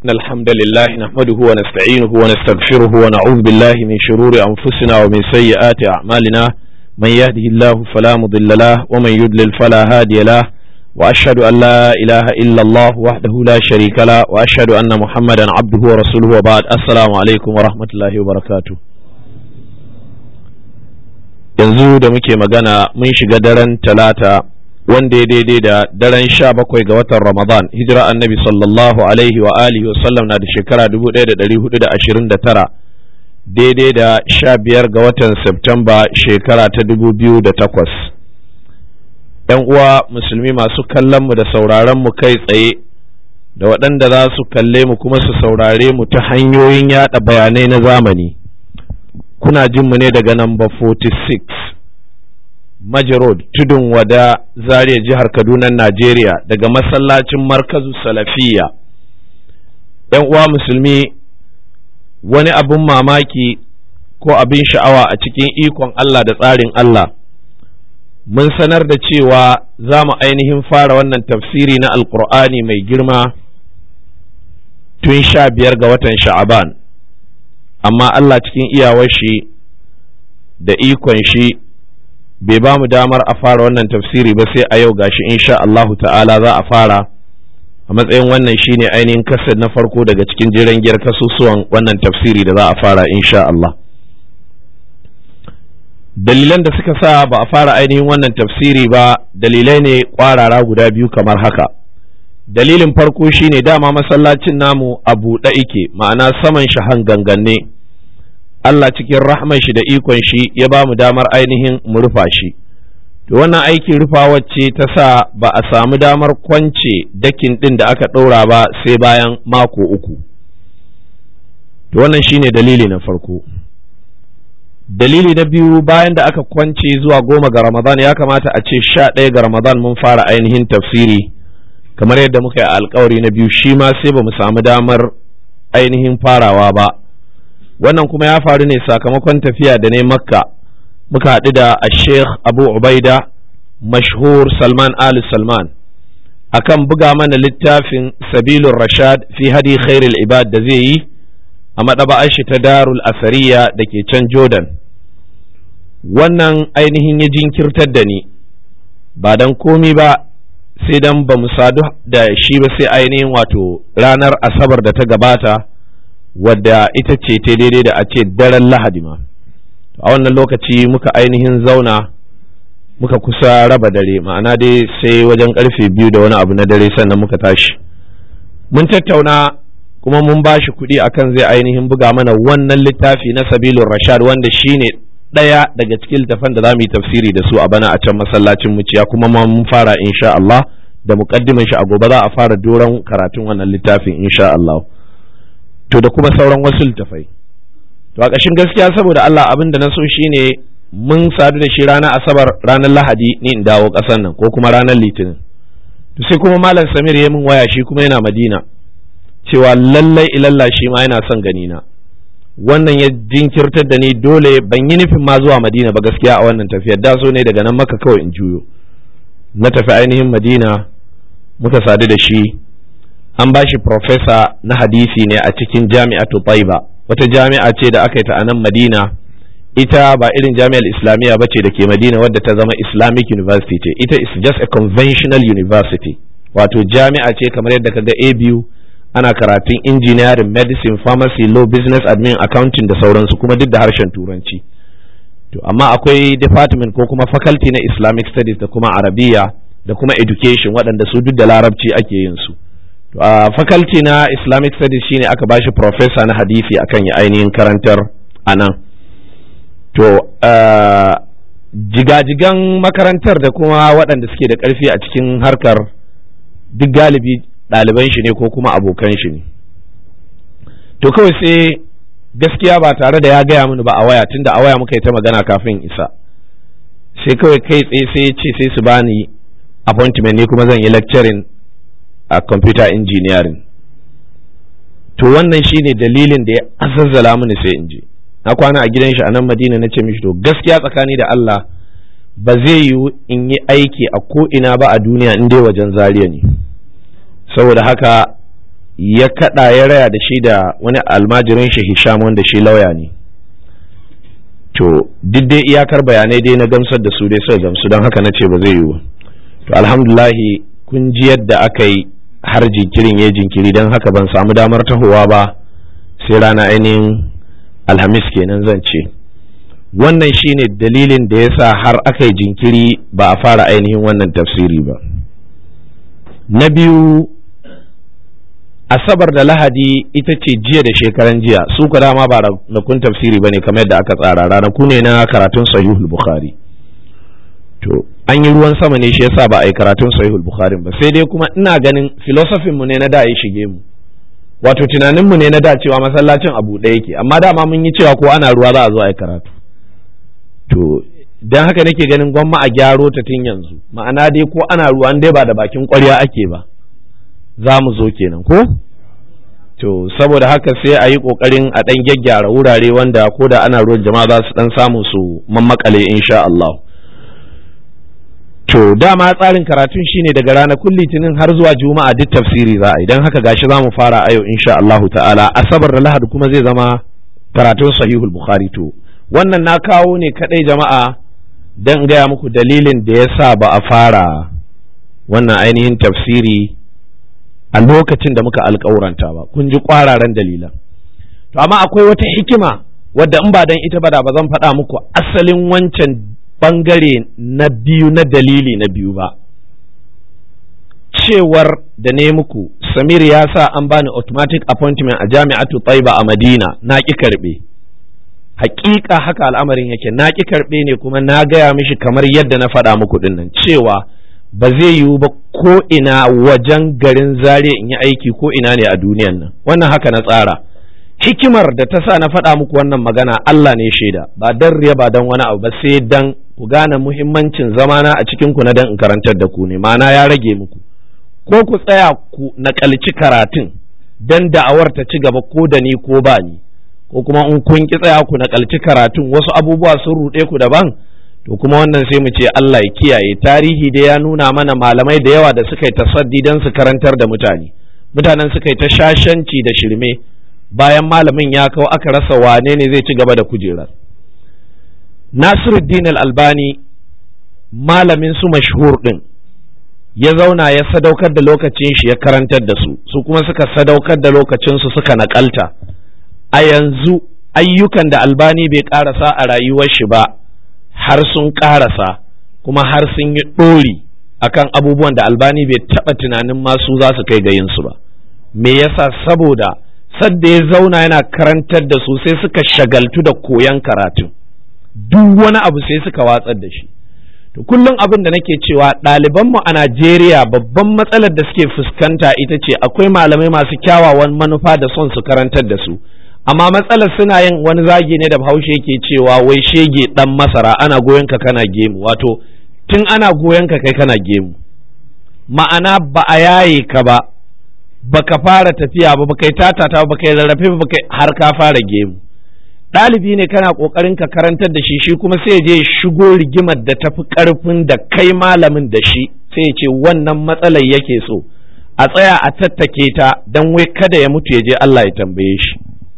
إن الحمد لله نحمده ونستعينه ونستغفره ونعوذ بالله من شرور أنفسنا ومن سيئات أعمالنا من يهده الله فلا مضل له ومن يضلل فلا هادي له وأشهد أن لا إله إلا الله وحده لا شريك له وأشهد أن محمدا عبده ورسوله وبعد السلام عليكم ورحمة الله وبركاته yanzu da muke magana mun shiga daren talata wanda ya daidai da daren sha bakwai ga watan ramadan hijira annabi sallallahu alaihi wa alihi wa sallam na da shekara 1429 daidai da sha biyar ga watan septemba shekara ta 2008 yan uwa musulmi masu kallon mu da sauraron mu kai tsaye da waɗanda za su kalle mu kuma su saurare mu ta hanyoyin yada bayanai na zamani kuna jin mu ne daga namba 46 Maji Road tudun wada Zaria jihar Kaduna Najeriya daga masallacin markazu salafiya ‘yan uwa musulmi wani abin mamaki ko abin sha'awa a cikin ikon Allah da tsarin Allah mun sanar da cewa za mu ainihin fara wannan tafsiri na alkur'ani mai girma tun sha biyar ga watan sha'aban amma Allah cikin iyawar shi da ikon shi bai ba mu damar a fara wannan tafsiri ba sai a yau gashi insha Allahu ta'ala za a fara a matsayin wannan shine ainihin kasar na farko daga cikin jiran giyar kasusuwan wannan tafsiri da za a fara insha Allah dalilan da suka sa ba a fara ainihin wannan tafsiri ba dalilai ne kwarara guda biyu kamar haka dalilin farko shine dama masallacin namu a buɗe ike ma'ana saman shahan ganganne Allah cikin rahman shi da ikon shi ya ba mu damar ainihin mu rufa shi to wannan aikin rufa wacce ta sa ba a samu damar kwance dakin ɗin da aka ɗora ba sai bayan mako uku to wannan shine dalili na farko dalili na biyu bayan da aka kwance zuwa goma ga ramadan ya kamata a ce sha ɗaya ga ramadan mun fara ainihin tafsiri kamar yadda muka yi alkawari na biyu shi ma sai ba mu samu damar ainihin farawa ba wannan kuma ya faru ne sakamakon tafiya da ne makka muka haɗu da a sheikh abu ubaida mashhur salman ali salman akan buga mana littafin sabilun rashad fi hadi khairul ibad da zai yi a maɗaba'ar shi ta darul asariya da ke can jordan wannan ainihin ya jinkirtar da ni ba don komi ba sai dan ba mu sadu da shi ba sai ainihin wato ranar asabar da ta gabata wadda ita ce ta daidai da a ce daren lahadi ma a wannan lokaci muka ainihin zauna muka kusa raba dare ma'ana dai sai wajen karfe biyu da wani abu na dare sannan muka tashi mun tattauna kuma mun ba shi kuɗi akan zai ainihin buga mana wannan littafi na sabilun rashad wanda shine ɗaya daga cikin littafan da za mu yi tafsiri da su a bana a can masallacin muciya kuma ma mun fara insha Allah da muƙaddimin shi a gobe za a fara doron karatun wannan littafin insha Allah to da kuma sauran wasu littafai to a ƙashin gaskiya saboda Allah abin da na so shine mun sadu da shi ranar asabar ranar lahadi ni in dawo ƙasar nan ko kuma ranar litinin to sai kuma malam samir ya min waya shi kuma yana madina cewa lallai ilalla shi ma yana son gani na wannan ya jinkirtar da ni dole ban yi nufin ma zuwa madina ba gaskiya a wannan tafiyar da so ne daga nan maka kawai in juyo na tafi ainihin madina muka sadu da shi an ba shi profesa na hadisi ne a cikin jami'atu taiba wata jami'a ce da aka yi ta a nan madina ita ba irin jami'ar islamiyya ba ce da ke madina wadda ta zama islamic university ce ita is just a conventional university wato jami'a ce kamar yadda kaga a biyu ana karatun engineering medicine pharmacy law business admin accounting da sauransu kuma duk da harshen turanci to amma akwai department ko kuma faculty na islamic studies da kuma arabiya da kuma education waɗanda su duk da larabci ake yin su to a faculty na islamic studies shine aka bashi professor na hadisi akan ya ainihin karantar a nan to jigajigan makarantar da kuma waɗanda suke da ƙarfi a cikin harkar duk galibi ɗaliban shi ne ko kuma abokan shi ne to kawai sai gaskiya ba tare da ya gaya mini ba a waya tunda a waya muka yi ta magana kafin isa sai kawai kai tsaye sai ya ce sai su bani appointment ne kuma zan yi lecturing a computer engineering to wannan shine dalilin da ya azazzala mini sai in je na kwana a gidan shi a nan madina na ce mishi to gaskiya tsakani da Allah ba zai yiwu in yi aiki a ko ina ba a duniya in dai wajen zariya ne saboda haka ya kaɗa ya raya da shi da wani almajirin shi hisham wanda shi lauya ne to duk dai iyakar bayanai dai na gamsar da su dai suka gamsu don haka na ce ba zai yiwu to alhamdulahi kun ji yadda aka yi har jinkirin ya jinkiri don haka ban samu damar tahowa ba sai rana ainihin alhamis kenan zan ce wannan shine dalilin da ya sa har aka yi jinkiri ba a fara ainihin wannan tafsiri ba na biyu asabar da lahadi ita ce jiya da shekaran jiya su ka dama ba ranakun tafsiri ba ne kamar yadda aka tsara ranaku ne na karatun sahihul bukhari to an yi ruwan sama ne shi yasa ba a yi karatun sahihul bukhari ba sai dai kuma ina ganin filosofin mu ne na da ya shige mu wato tunanin mu ne na da cewa masallacin abu ɗaya yake amma dama mun yi cewa ko ana ruwa za a zo a yi karatu to dan haka nake ganin gwamma a gyaro ta tun yanzu ma'ana dai ko ana ruwa dai ba da bakin ƙwarya ake ba za mu zo kenan ko to saboda haka sai a yi ƙoƙarin a ɗan gyaggyara wurare wanda ko da ana ruwan jama'a za su ɗan samu su mammakale insha Allah to dama tsarin karatun shine daga ranakun litinin har zuwa juma'a duk tafsiri za a idan haka gashi za mu fara a yau insha Allahu ta'ala asabar da lahadi kuma zai zama karatun sahihul bukhari to wannan na kawo ne kadai jama'a dan gaya muku dalilin da ya sa ba a fara wannan ainihin tafsiri a lokacin da muka alkawuranta ba kun ji kwararan dalilan to amma akwai wata hikima wadda in ba dan ita ba da ba zan faɗa muku asalin wancan bangare na biyu na dalili na biyu ba cewar da ne muku samir ya sa an bani automatic appointment a jami'atu taiba a madina na ƙi karɓe hakika haka al'amarin yake na ƙi karɓe ne kuma na gaya mishi kamar yadda na faɗa muku dinnan cewa ba zai yiwu ba ko ina wajen garin zare in yi aiki ko ina ne a duniyan nan wannan haka na tsara hikimar da ta sa na faɗa muku wannan magana Allah ne shaida ba dan riya ba dan wani abu ba sai dan ku gane muhimmancin zamana a cikin ku na dan in karantar da ku ne ma'ana ya rage muku ko ku tsaya ku nakalci karatun dan da'awar ta ci gaba ko da ni ko ba ni ko kuma in kun ki tsaya ku nakalci karatun wasu abubuwa sun ruɗe ku daban to kuma wannan sai mu ce Allah ya kiyaye tarihi da ya nuna mana malamai da yawa da suka yi tasaddi dan su karantar da mutane mutanen suka yi ta shashanci da shirme bayan malamin ya kawo aka rasa wane ne zai ci gaba da kujerar Nasiruddin al-Albani malamin su mashhur din ya zauna ya sadaukar da lokacin shi ya karantar da su su kuma suka sadaukar da lokacin su suka nakalta a yanzu ayyukan da albani bai karasa a rayuwar shi ba har sun karasa kuma har sun yi ɗori akan abubuwan da albani bai taɓa tunanin masu za su kai ga yinsu ba me yasa saboda sadda ya zauna yana karantar da su sai suka shagaltu da koyon karatun duk wani abu sai suka watsar da shi to kullum abin da nake cewa ɗalibanmu a Najeriya babban matsalar da suke fuskanta ita ce akwai malamai masu kyawawan manufa da son su karantar da su amma matsalar suna yin wani zagi ne da bahaushe yake cewa wai shege dan masara ana goyon ka kana gemu wato tun ana goyon ka kai kana gemu ma'ana ba a yaye ka ba baka fara tafiya ba baka yi tatata ba baka yi rarrafe ba baka har ka fara gemu ɗalibi ne kana ƙoƙarin ka karantar da shi shi kuma sai je shigo rigimar da tafi ƙarfin da kai malamin da shi sai ya ce wannan matsalar yake so a tsaya a tattake ta don wai kada ya mutu ya je Allah ya tambaye shi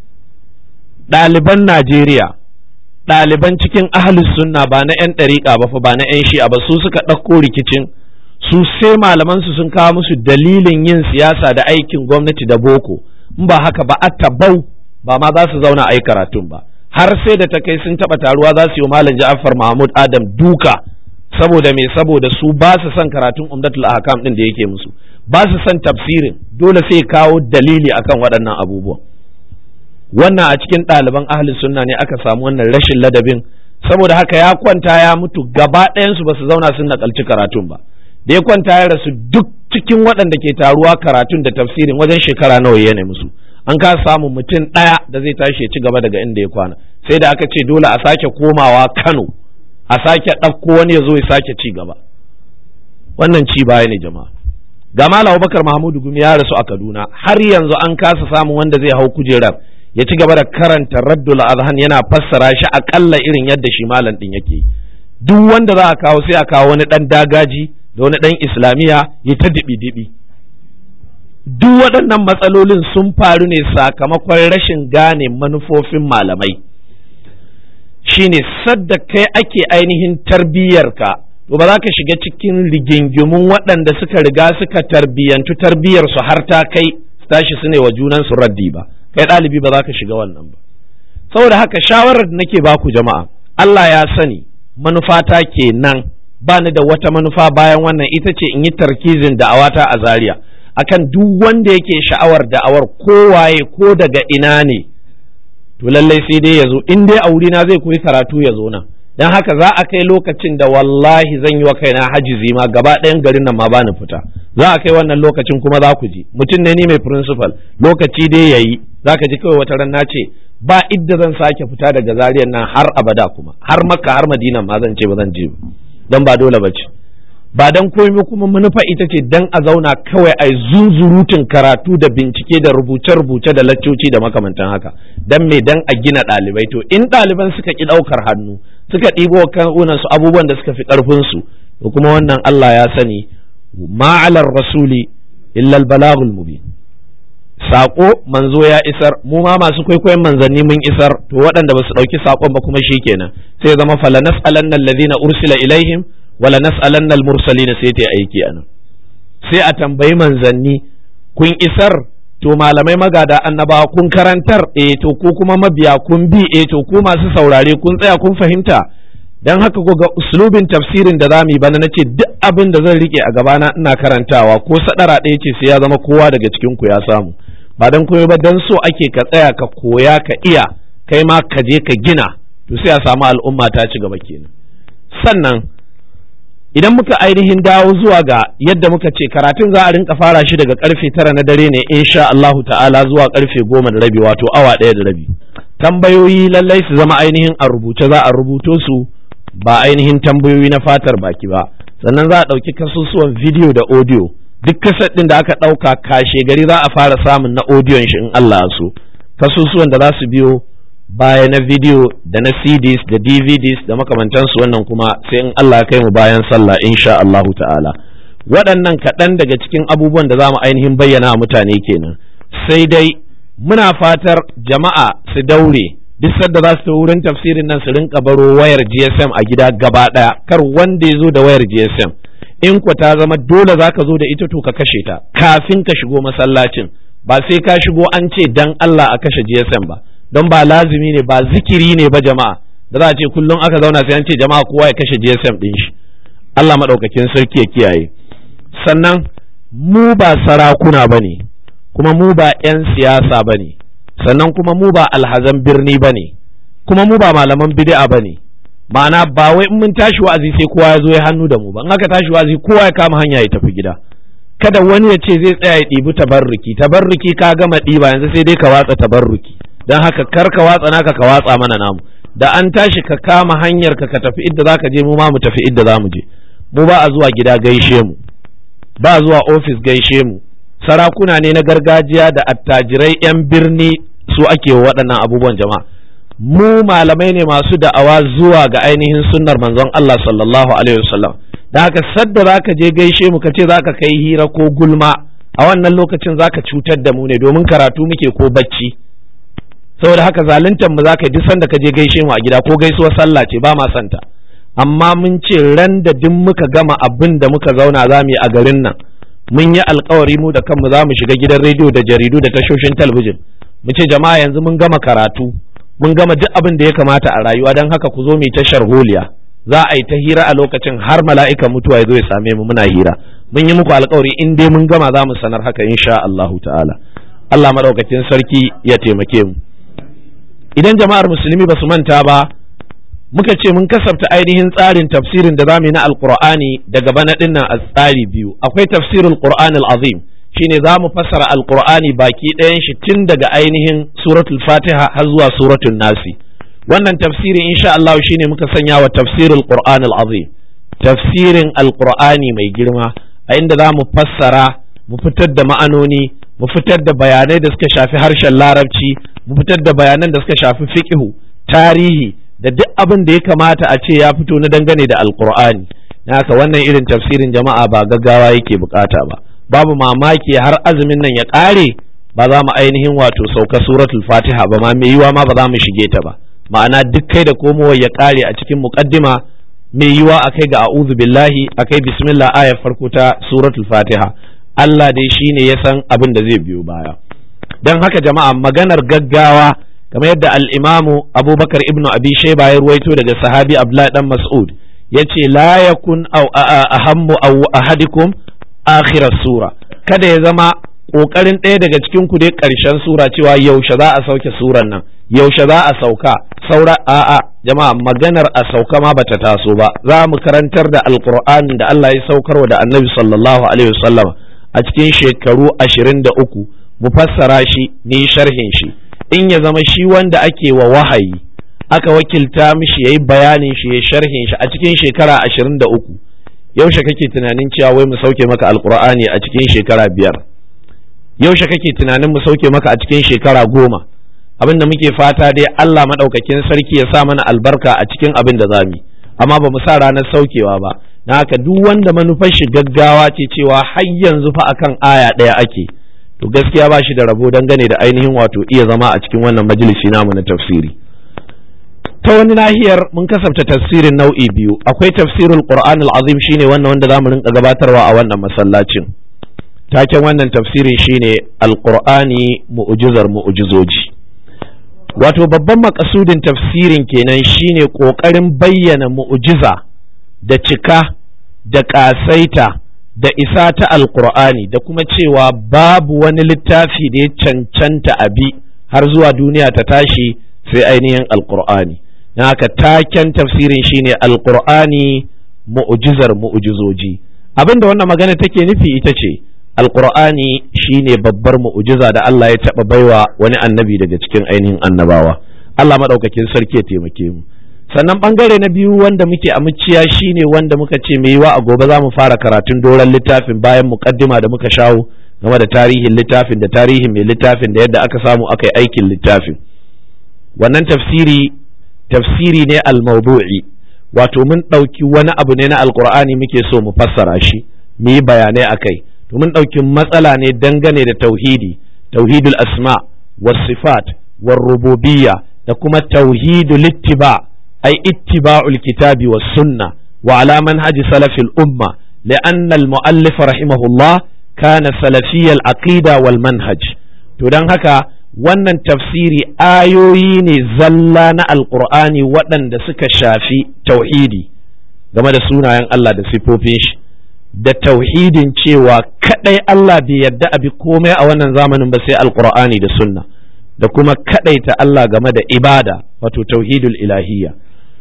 ɗaliban Najeriya ɗaliban cikin ahlus sunna ba na 'yan ɗariƙa ba fa ba na 'yan shi'a ba su suka ɗauko rikicin su sai malaman su sun kawo musu dalilin yin siyasa da aikin gwamnati da boko in ba haka ba a tabau ba ma za su zauna a yi karatun ba har sai da ta kai sun taɓa taruwa za su yi malam Ja'far Mahmud Adam duka saboda me saboda su ba su son karatun Umdatul Ahkam din da yake musu ba su son tafsirin dole sai kawo dalili akan waɗannan abubuwan wannan a cikin ɗaliban ahli sunna ne aka samu wannan rashin ladabin saboda haka ya kwanta ya mutu gaba ɗayansu ba su zauna sun nakalci karatun ba da ya kwanta ya rasu duk cikin waɗanda ke taruwa karatun da tafsirin wajen shekara nawa ya ne musu an ka samu mutum ɗaya da zai tashi ya ci gaba daga inda ya kwana sai da aka ce dole a sake komawa Kano a sake ɗauko wani ya zo ya sake ci gaba wannan ci baya ne jama'a ga Malam Abubakar Mahmudu Gumi ya rasu a Kaduna har yanzu an kasa samun wanda zai hau kujerar ya ci gaba da karanta Raddul Azhan yana fassara shi akalla irin yadda shi malam din yake duk wanda za a kawo sai a kawo wani dan dagaji da wani dan islamiya ya ta dibi dibi duk waɗannan matsalolin sun faru ne sakamakon rashin gane manufofin malamai shine sadda kai ake ainihin tarbiyyarka to ba za ka shiga cikin rigingimun waɗanda suka riga suka tarbiyyantu tarbiyyarsu har ta kai tashi su ne wa junansu raddi ba kai ɗalibi ba za ka shiga wannan ba saboda haka shawarar da nake baku jama'a Allah ya sani manufata kenan ba ni da wata manufa bayan wannan ita ce in yi tarkizin da'awata a Zaria akan duk wanda yake sha'awar da'awar kowaye ko daga ina ne to lallai sai dai ya zo in dai a wurina zai koyi karatu ya zo nan don haka za a kai lokacin da wallahi zan yi wa kaina hajizi ma gaba ɗayan garin nan ma bani fita za a kai wannan lokacin kuma za ku ji mutum ne ni mai principal lokaci dai yayi za ka ji kawai wata ran na ce ba idda zan sake fita daga zariyar nan har abada kuma har makka har madina ma zan ce ba zan je don ba dole ba ce ba dan komai kuma manufa ita ce dan a zauna kawai a zunzurutun karatu da bincike da rubuce-rubuce da laccoci da makamantan haka dan me dan a gina ɗalibai to in ɗaliban suka ki ɗaukar hannu suka ɗibo kanunan su abubuwan da suka fi ƙarfin su to kuma wannan Allah ya sani ma'alar rasuli illa balagul mubin sako manzo ya isar mu ma masu kwaikwayon manzanni mun isar to waɗanda ba su ɗauki sakon ba kuma shikenan sai ya zama fala nas'alanna alladhina ursila ilaihim wala nas'alanna al-mursalin sai ta aiki anan sai a tambayi manzanni kun isar to malamai magada annabawa kun karantar eh to ku kuma mabiya kun bi eh to ku masu saurare kun tsaya kun fahimta dan haka ko ga uslubin tafsirin da zamu yi bana nace duk abin da zan rike a gabana ina karantawa ko sadara ɗaya ce sai ya zama kowa daga cikin ku ya samu ba dan koyo ba dan so ake ka tsaya ka koya ka iya kai ma ka je ka gina to sai a samu al'umma ta ci gaba kenan sannan idan muka ainihin dawo zuwa ga yadda muka ce karatun za a rinka fara shi daga karfe tara na dare ne insha Allahu ta'ala zuwa karfe goma da rabi wato awa ɗaya da rabi tambayoyi lallai su zama ainihin a rubuce za a rubuto su ba ainihin tambayoyi na fatar baki ba sannan za a ɗauki kasusuwan video da audio duk kasar ɗin da aka ɗauka kashe gari za a fara samun na audion shi in Allah so kasusuwan da za su biyo baya na video da na CDs da DVDs da makamantansu wannan kuma sai in Allah ya kai mu bayan sallah insha Allahu ta'ala waɗannan kaɗan daga cikin abubuwan da za mu ainihin bayyana mutane kenan sai dai muna fatar jama'a su daure duk sadda za su wurin tafsirin nan su rinka baro wayar GSM a gida gaba ɗaya kar wanda ya zo da wayar GSM in ku ta zama dole za ka zo da ita to ka kashe ta kafin ka shigo masallacin ba sai ka shigo an ce dan Allah a kashe GSM ba don ba lazimi ne ba zikiri ne ba jama'a da za a ce kullum aka zauna sai an ce jama'a kowa ya kashe GSM din shi Allah maɗaukakin sarki ya kiyaye sannan mu ba sarakuna ba ne kuma mu ba 'yan siyasa ba ne sannan kuma mu ba alhazan birni ba ne kuma mu ba malaman bid'a ba ne ma'ana ba wai in mun tashi wa'azi sai kowa ya zo ya hannu da mu ba in aka tashi wa'azi kowa ya kama hanya ya tafi gida kada wani ya ce zai tsaya ya ɗibi tabarruki tabarruki ka gama ɗiba yanzu sai dai ka watsa tabarruki don haka kar ka watsa naka ka watsa mana namu da an tashi ka kama hanyar ka ka tafi idda zaka je mu ma mu tafi idda za mu je mu ba a zuwa gida gaishe mu ba a zuwa ofis gaishe mu sarakuna ne na gargajiya da attajirai yan birni su ake waɗannan abubuwan jama'a mu malamai ne masu da'awa zuwa ga ainihin sunnar manzon Allah sallallahu alaihi wasallam da haka sadda zaka je gaishe mu ka ce zaka kai hira ko gulma a wannan lokacin zaka cutar da mu ne domin karatu muke ko bacci saboda haka zaluntar mu zaka duk sanda ka je gaishe mu a gida ko gaisuwar sallah ce ba ma santa amma mun ce ran da duk muka gama abin da muka zauna za mu yi a garin nan mun yi alkawari mu da kanmu za mu shiga gidan rediyo da jaridu da tashoshin talabijin mu ce jama'a yanzu mun gama karatu mun gama duk abin da ya kamata a rayuwa don haka ku zo mu yi tashar holiya za a yi ta hira a lokacin har mala'ikan mutuwa ya zo ya same mu muna hira mun yi muku alkawari in dai mun gama za mu sanar haka insha Allahu ta'ala Allah madaukakin sarki ya taimake mu idan jama'ar musulmi ba su manta ba muka ce mun kasafta ainihin tsarin tafsirin da zamu yi na alqur'ani daga bana dinnan a tsari biyu akwai tafsirul qur'an azim shine za mu fassara alqur'ani baki ɗayan shi tun daga ainihin suratul fatiha har zuwa suratul nasi wannan tafsiri insha Allah shine muka sanya wa tafsirul qur'an azim tafsirin alqur'ani mai girma a inda za mu fassara mu fitar da ma'anoni mu fitar da bayanai da suka shafi harshen larabci mu fitar da bayanan da suka shafi fiqhu tarihi da duk abin da ya kamata a ce ya fito na dangane da alqur'ani haka wannan irin tafsirin jama'a ba gaggawa yake bukata ba babu mamaki har azumin nan ya ƙare ba za mu ainihin wato sauka suratul fatiha ba ma mai yiwa ma ba za mu shige ta ba ma'ana duk kai da komowar ya ƙare a cikin muƙaddima mai yiwa a kai ga a'udhu billahi a kai bismillah ayar farko ta suratul fatiha Allah dai shine ya san abin da zai biyo baya don haka jama'a maganar gaggawa kamar yadda al-imamu abubakar ibnu abi shayba ya ruwaito daga sahabi abdullahi dan mas'ud yace la yakun aw ahammu aw ahadikum akhir sura kada ya zama kokarin ɗaya daga cikin ku dai ƙarshen sura cewa yaushe za a sauke suran nan yaushe za a sauka saura a'a jama'a maganar a sauka ma bata taso ba za mu karantar da alqur'ani da Allah ya saukarwa da annabi sallallahu alaihi wasallam a cikin shekaru ashirin da uku mu fassara shi ni sharhin shi in ya zama shi wanda ake wa wahayi aka wakilta mishi yayi bayanin shi ya sharhin shi a cikin shekara ashirin da uku yaushe kake tunanin cewa wai mu sauke maka alqur'ani a cikin shekara biyar yaushe kake tunanin mu sauke maka a cikin shekara goma abin da muke fata dai Allah maɗaukakin sarki ya sa mana albarka a cikin abin da zamu amma ba mu sa ranar saukewa ba na haka duk wanda manufar shi gaggawa ce cewa har yanzu fa akan aya ɗaya ake to gaskiya ba shi da rabo dangane da ainihin wato iya zama a cikin wannan majalisi namu na tafsiri ta wani nahiyar mun kasafta tafsirin nau'i biyu akwai tafsirul qur'an azim shine wannan wanda zamu rinka gabatarwa a wannan masallacin taken wannan tafsirin shine alqur'ani mu'jizar mu'jizoji wato babban makasudin tafsirin kenan shine kokarin bayyana mu'jiza da cika da ƙasaita da isa ta alqur'ani da kuma cewa babu wani littafi da ya cancanta abi har zuwa duniya ta tashi sai ainihin alqur'ani na haka taken tafsirin shine alqur'ani mu'jizar mu'jizoji abinda wannan magana take nufi ita ce alqur'ani shine babbar mu'jiza da Allah ya taɓa baiwa wani annabi daga cikin ainihin annabawa Allah maɗaukakin sarki ya taimake mu sannan bangare na biyu wanda muke a muciya shine wanda muka ce mai yiwa a gobe za mu fara karatun doron littafin bayan muƙaddima da muka shawo game da tarihin littafin da tarihin mai littafin da yadda aka samu aka yi aikin littafin wannan tafsiri tafsiri ne al-mawdu'i wato mun ɗauki wani abu ne na alkur'ani muke so mu fassara shi mu yi bayanai a kai to mun ɗauki matsala ne dangane da tauhidi tauhidul asma was sifat war rububiyya da kuma tauhidul ittiba ay ittiba'ul kitabi was sunna wa ala manhaji salafil umma لأن المؤلف رحمه الله كان سلفي العقيدة والمنهج to don haka wannan tafsiri ayoyi ne zalla na alkur'ani waɗanda suka shafi tauhidi game da sunayen Allah da sifofin shi da tauhidin cewa kadai Allah bai yadda abi komai a wannan zamanin ba sai alkur'ani da sunna da kuma ta Allah game da ibada wato tauhidul ilahiyya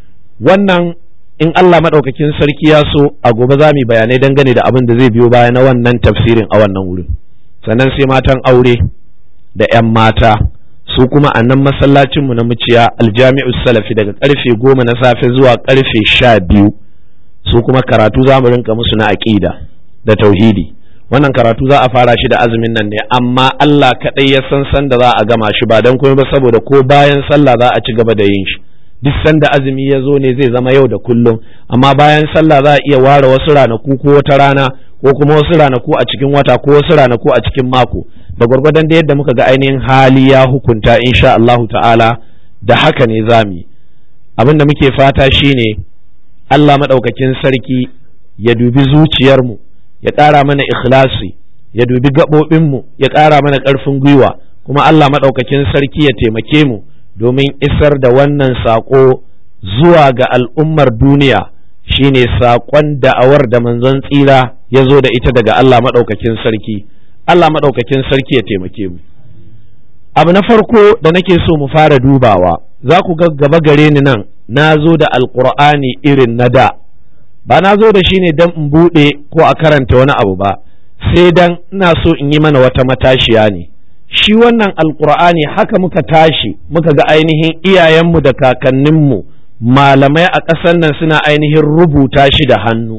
wannan in Allah maɗaukakin sarki ya so a gobe za mu bayanai dangane da abin da zai biyo baya na wannan tafsirin a wannan wurin sannan sai matan aure da 'yan mata su kuma a nan masallacinmu na muciya aljami'u salafi daga karfe goma na safe zuwa karfe sha biyu su kuma karatu za mu rinka musu na aƙida da tauhidi wannan karatu za a fara shi da azumin nan ne amma Allah kaɗai ya san san da za a gama shi ba don kuma ba saboda ko bayan sallah za a ci gaba da yin shi duk sanda azumi ya zo ne zai zama yau da kullum amma bayan sallah za a iya ware wasu ranaku ko wata rana ko kuma wasu ranaku a cikin wata ko wasu ranaku a cikin mako da gwargwadon da yadda muka ga ainihin hali ya hukunta insha Allahu ta'ala da haka ne zamu abin da muke fata shine Allah maɗaukakin sarki ya dubi zuciyarmu ya ƙara mana ikhlasi ya dubi gaɓoɓinmu ya ƙara mana ƙarfin gwiwa kuma Allah maɗaukakin sarki ya taimake mu domin isar da wannan saƙo zuwa ga al'ummar duniya shine saƙon da'awar da manzon tsira ya zo da ita daga Allah maɗaukakin sarki Allah maɗaukakin sarki ya taimake mu abu na farko da nake so mu fara dubawa za ku ga gaba gare ni nan na zo da alƙur'ani irin na da ba na zo da shi ne don in buɗe ko a karanta wani abu ba sai dan ina so in yi mana wata matashiya ne shi wannan alƙur'ani haka muka tashi muka ga ainihin iyayenmu da kakanninmu malamai a ƙasar nan suna ainihin rubuta shi da hannu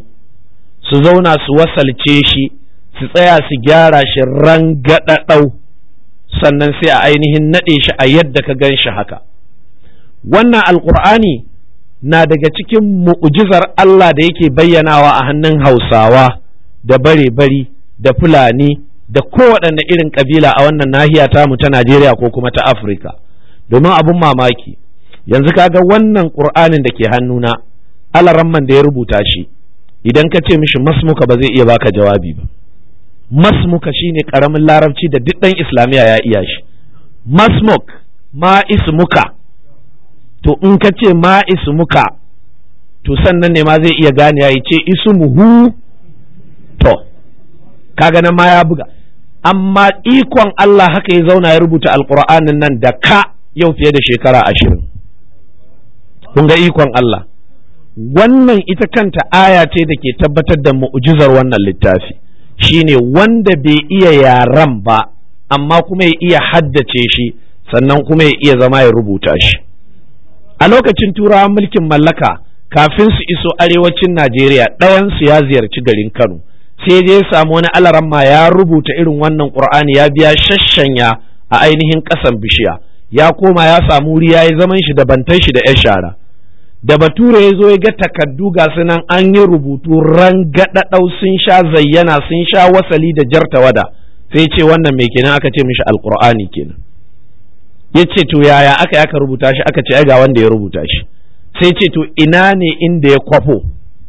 su zauna su wasalce shi su tsaya su gyara shi rangaɗaɗau sannan sai a ainihin naɗe shi a yadda ka gan shi haka wannan alƙur'ani na daga cikin mu'ujizar Allah da yake bayyanawa a hannun hausawa da bare-bari da fulani da kowaɗanne irin ƙabila a wannan nahiya tamu ta najeriya ko kuma ta afirka domin abin mamaki yanzu kaga wannan ƙur'anin da ke hannuna alaramman da ya rubuta shi idan ka ce mishi masmuka ba zai iya baka jawabi ba masmuka shine ƙaramin larabci da duk ɗan islamiyya ya iya shi masmuk ma ismuka to in ka ce ma ismuka to sannan ne ma zai iya gane ya ce ismuhu to kaga nan ma ya buga amma ikon Allah haka ya zauna ya rubuta alƙur'anin nan da ka yau fiye da shekara ashirin kun ga ikon Allah wannan ita kanta aya ce da ke tabbatar da mu'jizar wannan littafi shine wanda bai iya yaran ba amma kuma ya iya haddace shi sannan kuma ya iya zama ya rubuta shi a lokacin turawan mulkin mallaka kafin su iso arewacin Najeriya ɗayansu ya ziyarci garin Kano sai je ya samu wani alaramma ya rubuta irin wannan Qur'ani ya biya shashanya a ainihin ƙasan bishiya ya koma ya samu wuri ya yi zaman shi da bantan shi da 'yan shara da bature ya zo ya ga takaddu ga su nan an yi rubutu rangadadau sun sha zayyana sun sha wasali da jarta wada sai ce wannan mai kenan aka ce mishi alqur'ani kenan ya ce to yaya aka aka rubuta shi aka ce ai ga wanda ya rubuta shi sai ce to ina ne inda ya kwafo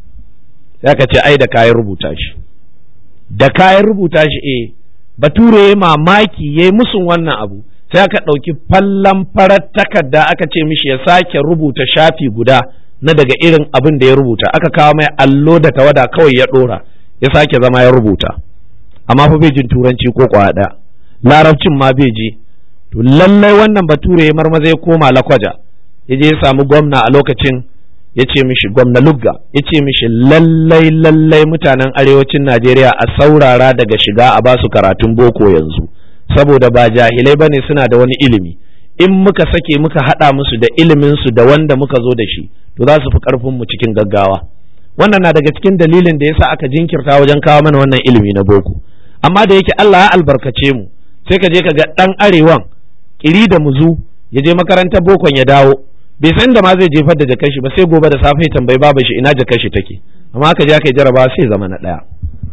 sai aka ce ai da kayan rubuta shi da kayan rubuta shi eh bature ya mamaki ya yi musun wannan abu sai aka ɗauki fallon farar takarda aka ce mishi ya sake rubuta shafi guda na daga irin abin da ya rubuta aka kawo mai allo da tawada kawai ya ɗora ya sake zama ya rubuta amma fa bai jin turanci ko ɗaya larabcin ma bai ji to lallai wannan bature ya marmaza ya koma lakwaja ya je ya samu gwamna a lokacin ya ce mishi gwamna lugga ya ce mishi lallai lallai mutanen arewacin najeriya a saurara daga shiga a basu karatun boko yanzu saboda ba jahilai bane suna da wani ilimi in muka sake muka haɗa musu da iliminsu da wanda muka zo da shi to za su fi ƙarfin mu cikin gaggawa wannan na daga cikin dalilin da yasa aka jinkirta wajen kawo mana wannan ilimi na boko amma da yake Allah ya albarkace mu sai ka je ka ga ɗan arewan kiri da muzu ya je makarantar bokon ya dawo bai san da ma zai jefar da jakar shi ba sai gobe da safe ya tambayi babu shi ina jakar shi take amma aka je aka yi jarabawa sai zama na ɗaya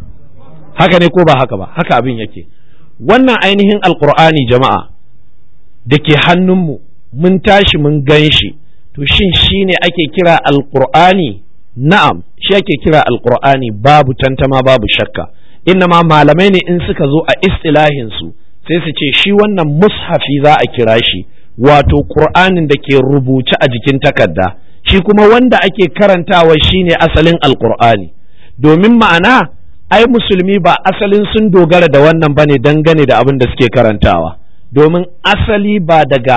haka ne ko ba haka ba haka abin yake wannan ainihin alkur'ani jama'a da ke hannunmu mun tashi mun gan shi to shin shi ne ake kira alkur'ani na'am shi ake kira alkur'ani babu tantama babu shakka ma malamai ne in suka zo a istilahinsu sai su ce shi wannan mushafi za a kira shi wato qur'anin da ke rubuce a jikin takarda shi kuma wanda ake karantawa shine asalin alkur'ani domin ma'ana ai musulmi ba asalin sun dogara da wannan bane dangane da abin da suke karantawa domin asali ba daga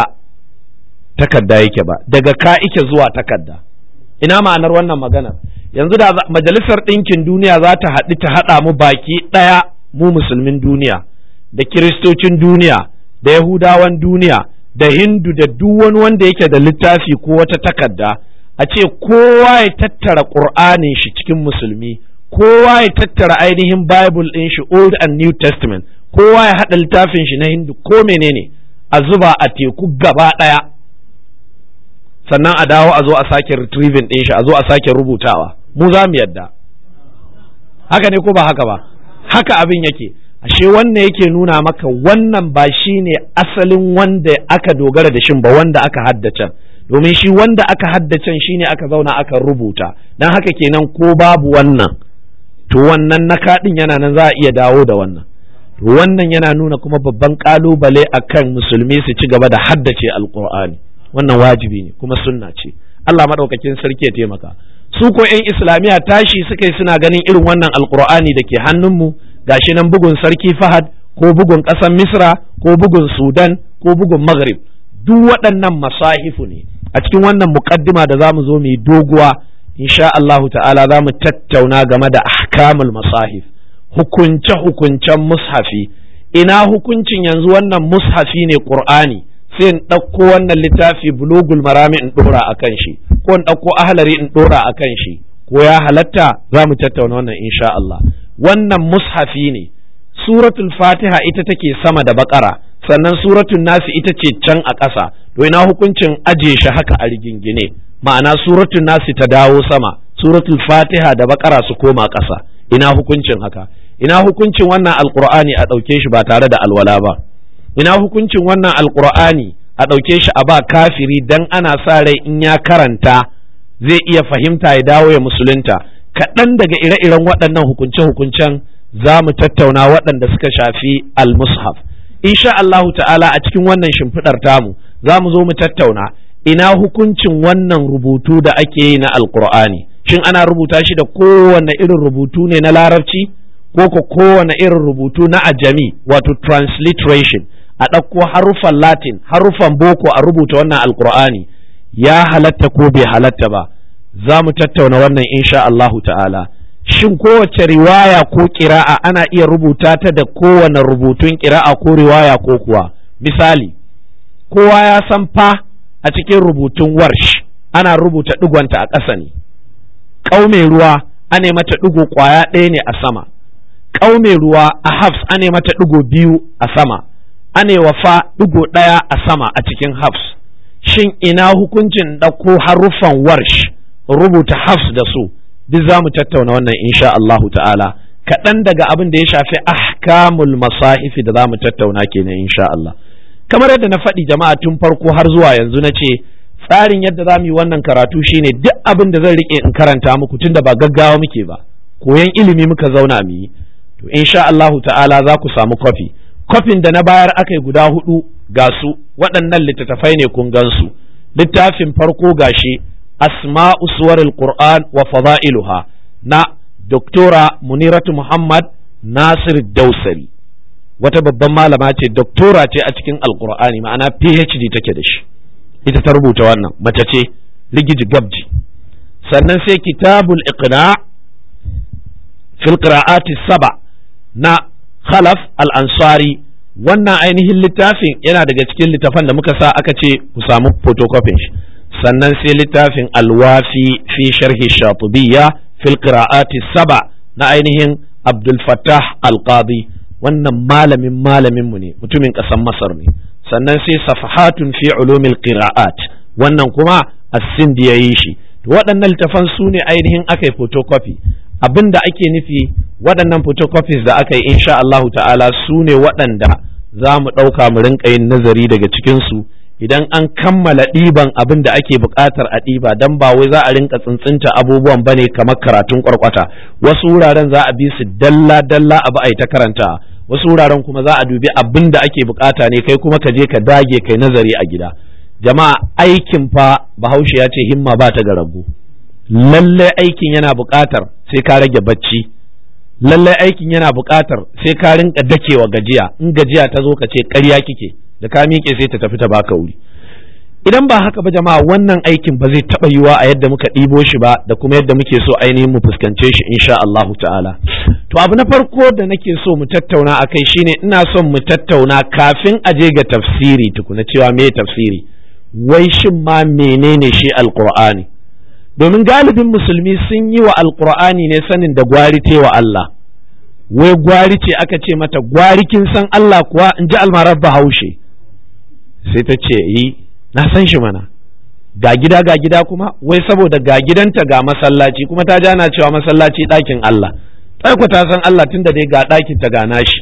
takarda yake ba daga ka ike zuwa takarda ina ma'anar wannan maganar yanzu da majalisar ɗinkin duniya za ta haɗu ta haɗa mu baki ɗaya mu musulmin duniya da kiristocin duniya da yahudawan duniya da hindu da duk wani wanda yake da littafi ko wata takarda a ce kowa ya tattara ƙur'anin shi cikin musulmi kowa ya tattara ainihin Bible ɗin shi Old and New Testament kowa ya haɗa littafin shi na Hindu ko menene a zuba a teku gaba ɗaya sannan a dawo a zo a sake retrieving ɗin shi a zo a sake rubutawa mu za mu yadda haka ne ko ba haka ba haka abin yake ashe wannan yake nuna maka wannan ba shi ne asalin wanda aka dogara da shin ba wanda aka haddace domin shi wanda aka haddace shi ne aka zauna aka rubuta don haka kenan ko babu wannan to wannan na kaɗin yana nan za a iya dawo da wannan to wannan yana nuna kuma babban ƙalubale akan musulmi su ci gaba da haddace alƙur'ani wannan wajibi ne kuma sunna ce Allah maɗaukakin sarki ya taimaka su ko 'yan islamiyya tashi suka yi suna ganin irin wannan alƙur'ani da ke hannunmu gashi nan bugun sarki fahad ko bugun ƙasar misra ko bugun sudan ko bugun maghrib duk waɗannan masahifu ne a cikin wannan muƙaddima da za mu zo mu yi doguwa insha Allah ta'ala za mu tattauna game da ahkamul masahif hukunce hukuncen mushafi ina hukuncin yanzu wannan mushafi ne qur'ani sai in ɗauko wannan littafi bulugul marami in ɗora a kan shi ko in ɗauko ahlari in ɗora a kan shi ko ya halatta za mu tattauna wannan insha Allah wannan mushafi ne suratul fatiha ita take sama da bakara sannan suratul nasi ita ce can a ƙasa to ina hukuncin aje shi haka a rigingine ma'ana suratul nasi ta dawo sama suratul fatiha da bakara su koma ƙasa ina hukuncin haka ina hukuncin wannan alqur'ani a ɗauke shi ba tare da alwala ba ina hukuncin wannan alqur'ani a ɗauke shi a ba kafiri dan ana sa rai in ya karanta zai iya fahimta ya dawo ya musulunta kaɗan daga ire-iren waɗannan hukunce-hukuncen za mu tattauna waɗanda suka shafi al-mushaf insha Allahu ta'ala a cikin wannan shimfiɗar tamu za mu zo mu tattauna ina hukuncin wannan rubutu da ake yi na alkur'ani shin ana rubuta shi da kowane irin rubutu ne na larabci ko ko kowane irin rubutu na ajami wato transliteration a ɗauko haruffan latin haruffan boko a rubuta wannan alkur'ani ya halatta ko bai halatta ba za mu tattauna wannan insha Allahu ta'ala shin kowace riwaya ko kira'a ana iya rubuta ta da kowane rubutun kira'a ko riwaya ko kuwa misali kowa ya san fa a cikin rubutun warsh ana rubuta digonta a ƙasa ne ƙaume ruwa ane mata digo ƙwaya ɗaya ne a sama ƙaume ruwa a hafs ane mata digo biyu a sama ane wafa digo ɗaya a sama a cikin hafs shin ina hukuncin ɗauko haruffan warsh rubuta hafs da su duk za mu tattauna wannan insha Allahu ta'ala kaɗan daga abin da ya shafi ahkamul masahifi da za mu tattauna kenan insha Allah kamar yadda na faɗi jama'a tun farko har zuwa yanzu na ce tsarin yadda za mu yi wannan karatu shine duk abin da zan rike in karanta muku tunda ba gaggawa muke ba koyan ilimi muka zauna mu yi to insha Allahu ta'ala za ku samu kwafi kwafin da na bayar aka yi guda hudu ga su waɗannan littattafai ne kun gansu littafin farko gashi asma'u suwaril qur'an wa fada'iluha na doktora muniratu muhammad nasir dausari wata babban malama ce doktora ce a cikin alqur'ani ma'ana phd take da shi ita ta rubuta wannan mace ce ligiji gabji sannan sai kitabul iqna fil qira'ati saba na khalaf al-ansari wannan ainihin littafin yana daga cikin littafan da muka sa aka ce ku samu photocopy shi sannan sai littafin alwafi fi sharhi shatubiyya fil qira'ati saba na ainihin abdul fattah al-qadi wannan malamin malamin mu ne mutumin ƙasar masar ne sannan sai safahatun fi ulumil qira'at wannan kuma as-sindi yayi shi waɗannan littafan su ne ainihin aka yi photocopy abin da ake nufi waɗannan photocopies da aka yi insha Allahu ta'ala su ne waɗanda za mu ɗauka mu rinka yin nazari daga cikinsu idan an kammala ɗiban abin da ake buƙatar a ɗiba don ba wai za a rinka tsintsinta abubuwan bane kamar karatun ƙwarƙwata wasu wuraren za a bi su dalla dalla abu a yi ta karanta wasu wuraren kuma za a dubi abin da ake buƙata ne kai kuma ka je ka dage kai nazari a gida jama'a aikin fa bahaushe ya ce himma ba ta ga rago lallai aikin yana buƙatar sai ka rage bacci lallai aikin yana buƙatar sai ka rinka dakewa gajiya in gajiya ta zo ka ce ƙarya kike da ka miƙe sai ta tafi ta baka wuri idan ba haka ba jama'a wannan aikin ba zai taɓa yiwa a yadda muka ɗibo shi ba da kuma yadda muke so ainihin mu fuskance shi insha Allahu ta'ala to abu na farko da nake so mu tattauna akai shine ina son mu tattauna kafin a je ga tafsiri tukuna cewa me tafsiri wai shin ma menene shi alqur'ani domin galibin musulmi sun yi wa alqur'ani ne sanin da gwari wa Allah wai gwari ce aka ce mata gwari kin san Allah kuwa in ji almarar bahaushe sai ta ce yi na san shi mana ga gida ga gida kuma wai saboda ga gidanta ga masallaci kuma ta jana cewa masallaci ɗakin Allah ku ta san Allah tunda dai ga ɗakin ta gana shi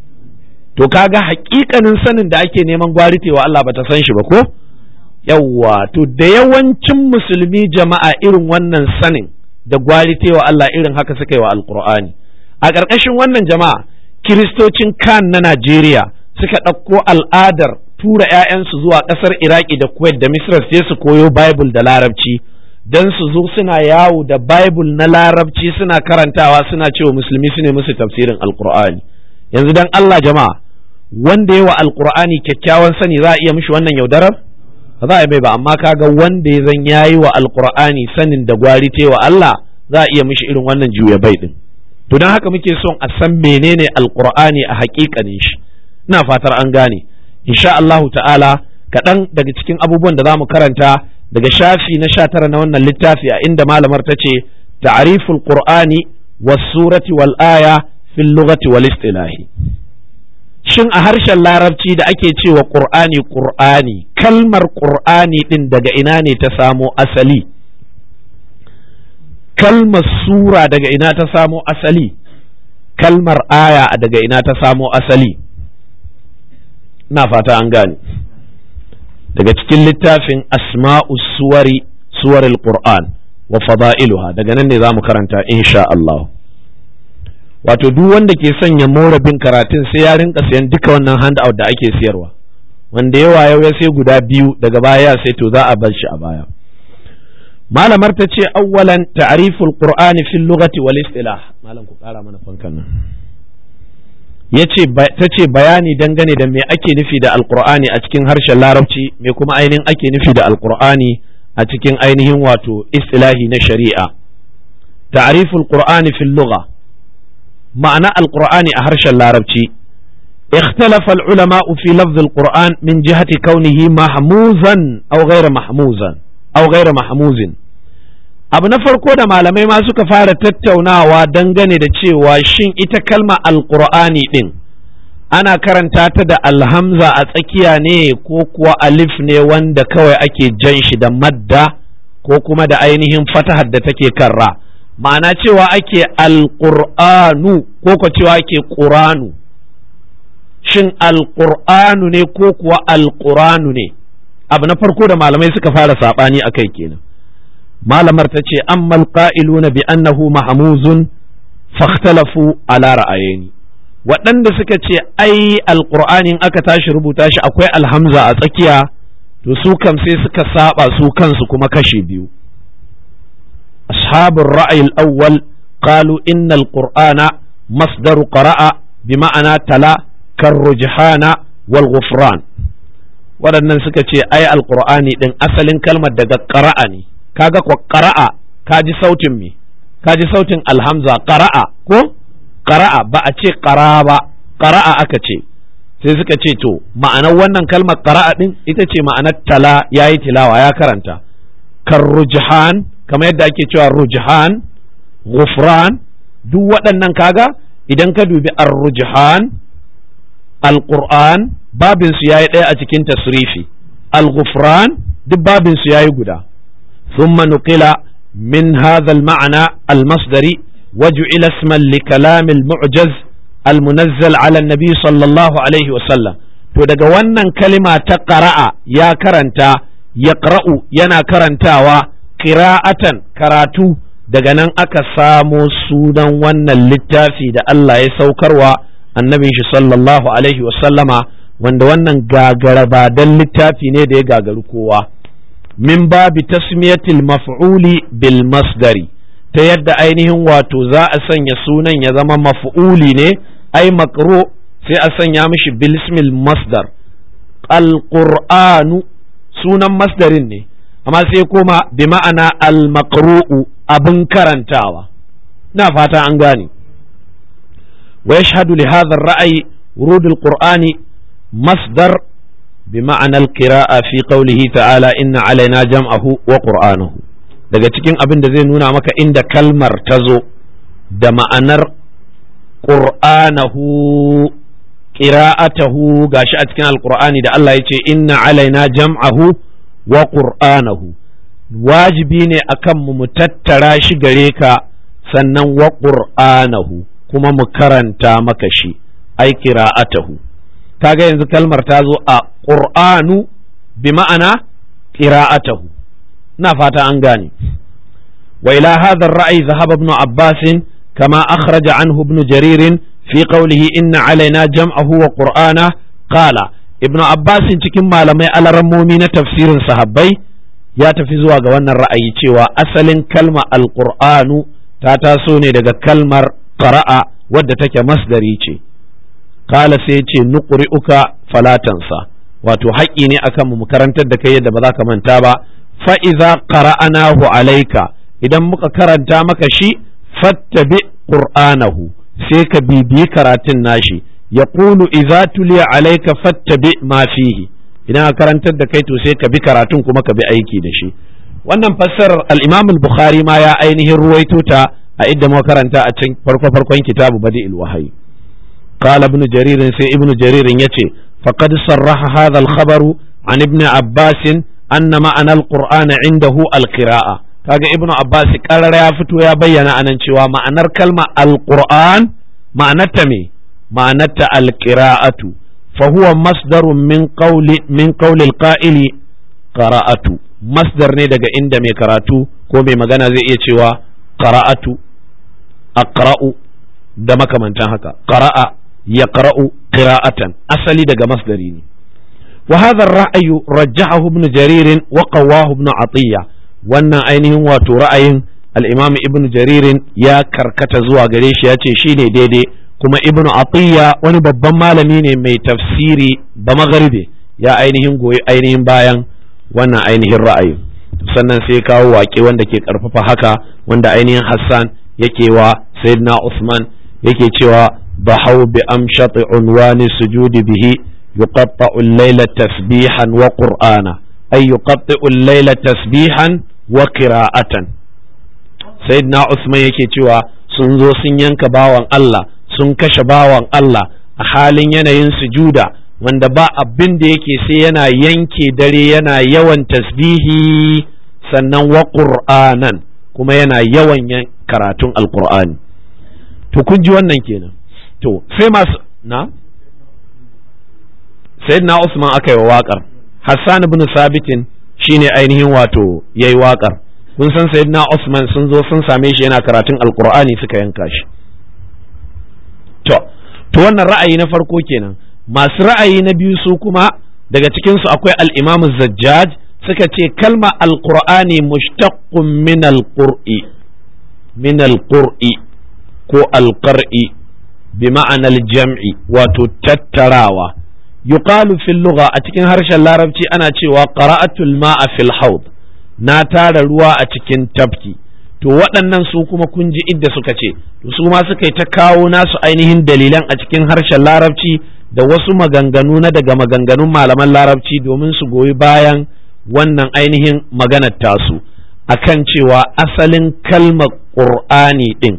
to kaga hakikanin sanin da ake neman gwaritewa Allah bata san shi ba ko yawwa to da yawancin musulmi jama'a irin wannan sanin da gwaritewa Allah irin haka suka yi wa alqur'ani a ƙarƙashin wannan jama'a kiristocin kan na Najeriya suka ɗauko al'adar tura 'ya'yansu zuwa ƙasar Iraki da Kuwait da Misra sai su koyo Bible da Larabci don su zo suna yawo da Bible na Larabci suna karantawa suna cewa musulmi su ne musu tafsirin Alƙur'ani yanzu dan Allah jama'a wanda yawa Alƙur'ani kyakkyawan sani za a iya mishi wannan yaudarar ba za a bai ba amma kaga wanda ya zan yayi wa Alƙur'ani sanin da gwari wa Allah za a iya mishi irin wannan juya bai din to don haka muke son a san menene Alƙur'ani a haƙiƙanin shi ina fatar an gane insha Allahu ta'ala kaɗan daga cikin abubuwan da za mu karanta daga shafi na sha tara na wannan littafi a inda malamar ta ce ta'riful qur'ani was surati wal aya fil lughati wal istilahi shin a harshen larabci da ake cewa qur'ani qur'ani kalmar qur'ani din daga ina ne ta samo asali kalmar sura daga ina ta samo asali kalmar aya daga ina ta samo asali ina fata an gane daga cikin littafin asma'u suwari suwaril qur'an wa fada'iluha daga nan ne za mu karanta insha Allah wato duk wanda ke sanya more bin karatun sai ya rinka sayan duka wannan handout da ake siyarwa wanda yawa yau ya sai guda biyu daga baya sai to za a bar shi a baya malamar ta ce awwalan ta'riful qur'ani fil lughati wal istilah malam ku kara mana fankan nan yace ta ce bayani dangane da me ake nufi da alqur'ani a cikin harshen larabci me kuma ainihin ake nufi da alqur'ani a cikin ainihin wato istilahi na shari'a ta'riful qur'ani fil lugha ma'ana alqur'ani a harshen larabci اختلف العلماء في لفظ القرآن من جهة كونه محموزا أو غير محموزا أو غير محموز abu na farko da malamai ma suka fara tattaunawa dangane da cewa shin ita kalma alqur'ani din ana karanta ta da alhamza a tsakiya ne ko kuwa alif ne wanda kawai ake jan shi da madda ko kuma da ainihin fatahar da take karra ma'ana cewa ake alqur'anu ko ko cewa ake qur'anu shin alqur'anu ne ko kuwa alqur'anu ne abu na farko da malamai suka fara sabani akai kenan malamar ta ce amma alqa'iluna bi annahu mahmuzun fakhtalafu ala ra'ayeni waɗanda suka ce ai alqur'anin aka tashi rubuta shi akwai alhamza a tsakiya to su kam sai suka saba su kansu kuma kashe biyu ashabul ra'ayi al-awwal qalu inna al-qur'ana masdaru qara'a bima'ana tala karrujhana wal ghufran waɗannan suka ce ai alqur'ani din asalin kalmar daga qara'a ne kaga ko qara'a kaji sautin me kaji sautin alhamza qara'a ko qara'a ba a ce qara ba qara'a aka ce sai suka ce to ma'anar wannan kalmar qara'a din ita ce ma'anar tala yayi tilawa ya karanta karrujhan kamar yadda ake cewa rujhan ghufran duk waɗannan kaga idan ka dubi ar-rujhan al-qur'an babin su yayi ɗaya a cikin tasrifi al-ghufran duk babin su yayi guda thumma nuqila min hadha al-ma'na al-masdari وجعل اسما لكلام المعجز المنزل على النبي صلى الله عليه وسلم to daga wannan kalima ta qara'a ya karanta yaqra'u yana karantawa qira'atan karatu daga nan aka samo sunan wannan littafi da Allah ya saukarwa annabin shi sallallahu alaihi wasallama wanda wannan gagarabadan littafi ne da ya gagaru kowa min babi tasmiyatil maf'uli bil masdari ta yadda ainihin wato za a sanya sunan ya zama maf'uli ne ai makro sai a sanya mishi bilismil masdar alqur'anu sunan masdarin ne amma sai kuma bi ma'ana al-maqru'u abin karantawa na fata an gane wa yashhadu li hadha ar-ra'yi wurud al-qur'ani masdar بمعنى القراءة في قوله تعالى إن علينا جمعه وقرآنه daga cikin abin da zai nuna maka inda kalmar ta zo da ma'anar ƙur'anahu ƙira'atahu gashi a cikin alƙur'ani da Allah ya ce inna alaina jam'ahu wa ƙur'anahu wajibi ne akan mu mu tattara shi gare ka sannan wa ƙur'anahu kuma mu karanta maka shi ai ƙira'atahu kaga yanzu kalmar ta zo a ƙur'anu bi ma'ana ƙira'atahu na fata an gane wa ila hadha ar-ra'y dhahaba ibn Abbas kama akhraja anhu ibn Jarir fi qawlihi inna alaina jam'ahu wa qur'ana qala ibn Abbas cikin malamai alarammomi na tafsirin sahabbai ya tafi zuwa ga wannan ra'ayi cewa asalin kalma al-qur'anu ta taso ne daga kalmar qara'a wadda take masdari ce qala sai ce nuqri'uka falatansa wato haƙƙi ne akan mu karantar da kai yadda ba za ka manta ba fa'iza qara'anahu alaika idan muka karanta maka shi fattabi qur'anahu sai ka bibiyi karatun nashi ya ƙulu iza tuliya alaika fattabi ma fihi idan ka karantar da kai to sai ka bi karatun kuma ka bi aiki da shi wannan fassarar al-imam al-bukhari ma ya ainihin ruwaito ta a idda muka karanta a cikin farko farkon kitabu badi'il wahyi قال ابن جرير سي ابن جرير يتي فقد صرح هذا الخبر عن ابن عباس anna ma'anar qur'ana indahu alqira'a kaga ibnu abbas karara ya fito ya bayyana anan cewa ma'anar kalma alqur'an ma'anarta me ma'anarta alqira'atu fa huwa masdarun min qawli min qawli alqa'ili qara'atu masdar ne daga inda mai karatu ko mai magana zai iya cewa qara'atu aqra'u da makamantan haka qara'a yaqra'u qira'atan asali daga masdari ne wa hadha ar-ra'y rajjahahu ibn jarir wa qawahu ibn atiyya wannan ainihin wato ra'ayin al-imam ibn jarir ya karkata zuwa gare shi ya ce shine daidai kuma ibn atiyya wani babban malami ne mai tafsiri ba magharibi ya ainihin goyi ainihin bayan wannan ainihin ra'ayi sannan sai kawo waƙe wanda ke ƙarfafa haka wanda ainihin Hassan yake wa Sayyidina Usman yake cewa bahau bi amshati unwani sujudi bihi yuqatta'u al-layla tasbihan wa qur'ana ay yuqatta'u al-layla tasbihan wa qira'atan Sayyidina Usman yake cewa sun zo sun yanka bawan Allah sun kashe bawan Allah a halin yanayin sujuda wanda ba abin da yake sai yana yanke dare yana yawan tasbihi sannan wa qur'anan kuma yana yawan karatun alqur'ani to kun ji wannan kenan to sai masu na sayyidina Usman aka yi wa waƙar Hassan ibn Sabitin shine ainihin wato yayi waƙar kun san sayyidina Usman sun zo sun same shi yana karatun alqur'ani suka yanka shi to to wannan ra'ayi na farko kenan masu ra'ayi na biyu su kuma daga cikinsu akwai al'imamu zajjaj suka ce kalma alƙur'ani mushtaqqun min alƙur'i min alƙur'i ko alƙar'i bi ma'anar jam'i wato tattarawa yuqalu fil lugha a cikin harshen larabci ana cewa qara'atul ma'a fil haud na tara ruwa a cikin tafki to waɗannan su kuma kun ji idda suka ce to su ma suka yi ta kawo nasu ainihin dalilan a cikin harshen larabci da wasu maganganu na daga maganganun malaman larabci domin su goyi bayan wannan ainihin maganar tasu akan cewa asalin kalmar ƙur'ani ɗin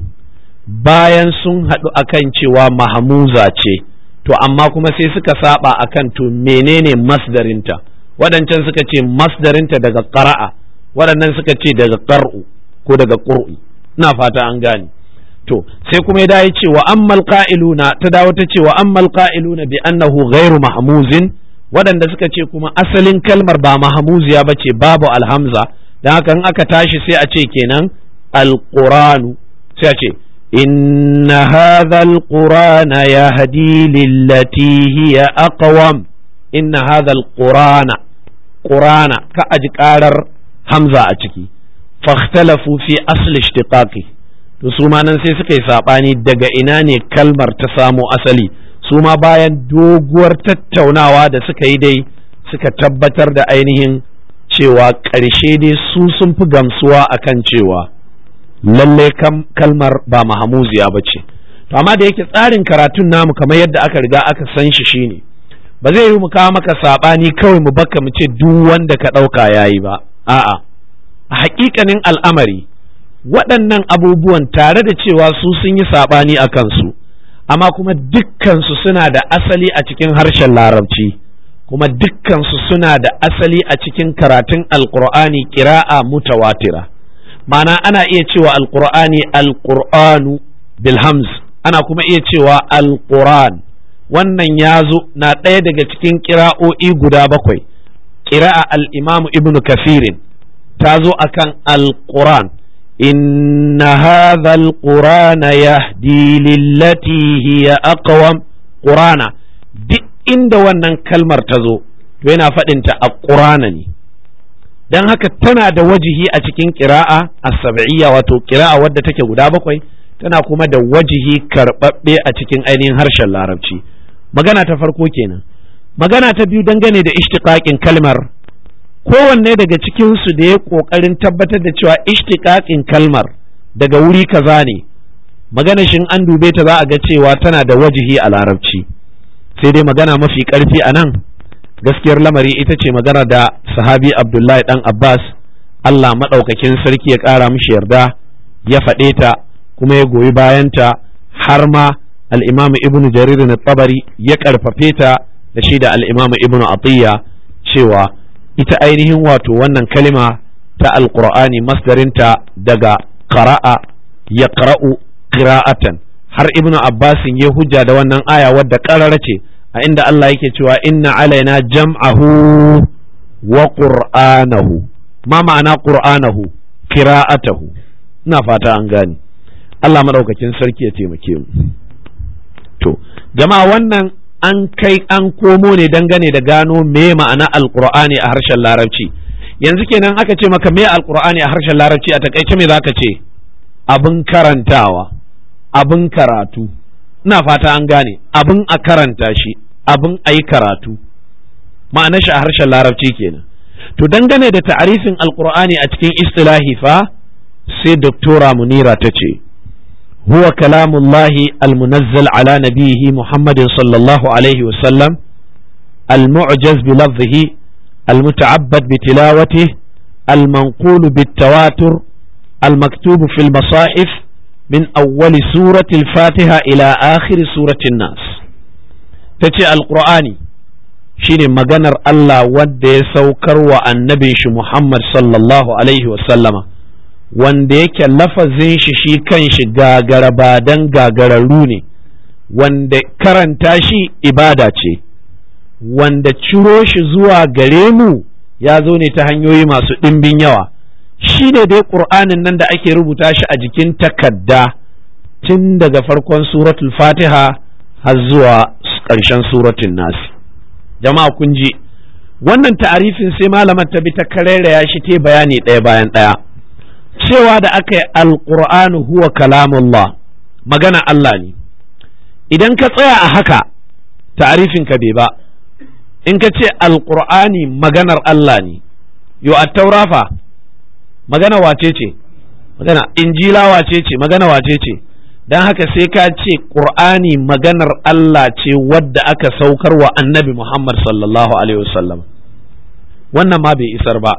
bayan sun haɗu akan cewa mahamuza ce to amma kuma sai suka saba akan to menene masdarinta waɗancan suka ce masdarinta daga ƙara'a waɗannan suka ce daga ƙar'u ko daga ƙur'u ina fata an gane to sai kuma ya dawo cewa ammal qa'iluna ta dawo ta cewa ammal qa'iluna bi annahu ghairu mahmuzin waɗanda suka ce kuma asalin kalmar ba mahmuziya bace babu alhamza dan haka in aka tashi sai a ce kenan alquranu sai a ce inna hadha alqurana yahdi lillati hiya aqwam inna hadha alqurana qurana ka aji karar hamza a ciki fahtalafu fi asli ishtiqaqi to su ma nan sai suka yi saɓani daga ina ne kalmar ta samo asali su ma bayan doguwar tattaunawa da suka yi dai suka tabbatar da ainihin cewa ƙarshe dai su sun fi gamsuwa akan cewa lallai kalmar ba mahamuziya ba ce to amma da yake tsarin karatun namu kamar yadda aka riga aka san shi shine ba zai yi mu kawo maka saɓani kawai mu baka mu ce duk wanda ka ɗauka yayi ba a'a a haƙiƙanin al'amari waɗannan abubuwan tare da cewa su sun yi saɓani a kansu amma kuma dukkansu suna da asali a cikin harshen larabci kuma dukkansu suna da asali a cikin karatun alƙur'ani ƙira'a mutawatira ma'ana ana iya cewa alƙur'ani alƙur'anu bilhamz ana kuma iya cewa alƙur'an wannan ya zo na ɗaya daga cikin ƙira'o'i guda bakwai ƙira'a al'imamu ibnu kafirin ta zo akan alƙur'an إن هذا القرآن يهدي للتي هي أقوم قرانا duk inda wannan kalmar ta zo to yana faɗinta a ƙurana ne don haka tana da wajihi a cikin ƙira'a a sab'iyya wato ƙira'a wadda take guda bakwai tana kuma da wajihi karɓaɓɓe a cikin ainihin harshen larabci magana ta farko kenan magana ta biyu dangane da ishtiqaqin kalmar kowanne daga cikinsu da ya ƙoƙarin tabbatar da cewa ishtiƙaƙin kalmar daga wuri kaza ne magana shin an dube ta za a ga cewa tana da wajihi a larabci sai dai magana mafi ƙarfi a nan gaskiyar lamari ita ce magana da sahabi abdullahi dan abbas allah maɗaukakin sarki ya ƙara mishi yarda ya faɗe ta kuma ya goyi bayanta har ma al'imamu ibnu jarir na tabari ya ƙarfafe ta da shi da al'imamu ibnu atiyya cewa ita ainihin wato wannan kalima ta alqur'ani masdarinta daga qara'a ya qara'u qira'atan har ibnu abbasin ya hujja da wannan aya wadda ƙarara ce a inda Allah yake cewa inna alaina jam'ahu wa qur'anahu ma ma'ana qur'anahu qira'atahu ina fata an gane Allah madaukakin sarki ya taimake mu to jama'a wannan an kai an komo ne dangane da gano me ma'ana alqur'ani a harshen larabci yanzu kenan aka ce maka me alqur'ani a harshen larabci a takaice me zaka ce abin karantawa abin karatu ina fata an gane abin a karanta shi abin a yi karatu ma'anar shi a harshen larabci kenan to dangane da ta'arifin alqur'ani a cikin istilahi fa sai doktora munira ta ce huwa kalamullahi almunazzal ala nabihi muhammadin sallallahu alaihi wasallam المعجز بلفظه المتعبد بتلاوته المنقول بالتواتر المكتوب في المصاحف من أول سورة الفاتحة إلى آخر سورة الناس تتي القرآن shine maganar Allah wanda ya saukar wa annabin shi Muhammad sallallahu alaihi wasallama wanda yake lafazin shi shi kan shi gagarabadan gagararru ne wanda karanta shi ibada ce wanda ciro shi zuwa gare mu ya zo ne ta hanyoyi masu ɗimbin yawa shi ne dai ƙur'anin nan da ake rubuta shi a jikin takadda tun daga farkon suratul fatiha har zuwa ƙarshen suratun nasi jama'a kun ji wannan ta'arifin sai malamar ta bi ta karairaya shi ta bayani ɗaya bayan ɗaya cewa da aka yi alƙur'anu huwa kalamullah magana Allah ne idan ka tsaya a haka ta'arifin ka bai ba in ka ce alƙur'ani maganar Allah ne yo a taurafa magana wace ce magana injila wace ce magana wace ce don haka sai ka ce ƙur'ani maganar Allah ce wadda aka saukar wa annabi Muhammad sallallahu alaihi wasallam wannan ma bai isar ba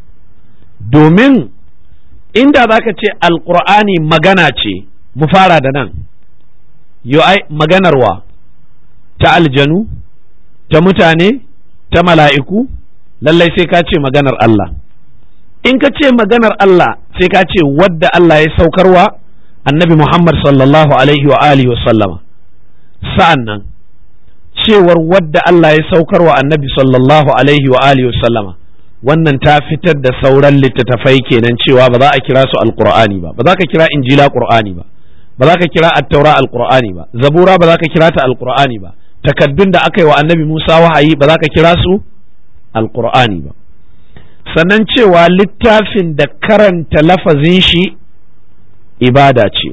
domin inda za ka ce alƙur'ani magana ce mu fara da nan yo ai maganarwa ta aljanu ta mutane ta mala'iku lallai sai ka ce maganar Allah in ka ce maganar Allah sai ka ce wadda Allah ya saukarwa annabi Muhammad sallallahu alaihi wa alihi sallama sa'an nan cewar wadda Allah ya saukarwa annabi sallallahu alaihi wa alihi sallama wannan ta fitar da sauran littattafai kenan cewa ba za a kira su alqur'ani ba ba za ka kira injila qur'ani ba ba za ka kira attaura alqur'ani ba zabura ba za ka kira ta alqur'ani ba takaddun da aka yi wa annabi Musa wahayi ba za ka kira su alqur'ani ba sannan cewa littafin da karanta lafazin shi ibada ce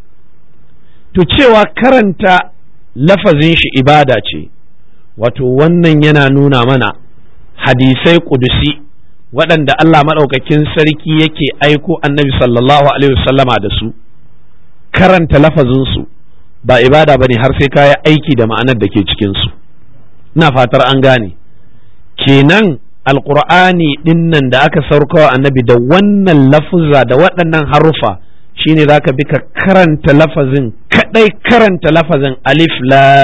to cewa karanta lafazin shi ibada ce wato wannan yana nuna mana hadisai kudusi waɗanda Allah maɗaukakin sarki yake aiko annabi sallallahu alaihi wasallama da su karanta lafazinsu ba ibada ba ne har sai kaya aiki da ma'anar da ke cikinsu ina fatar an gane kenan alƙur'ani ɗinnan da aka saukawa annabi da wannan lafuzza da waɗannan harufa shine za ka bi ka karanta lafazin kaɗai karanta lafazin alif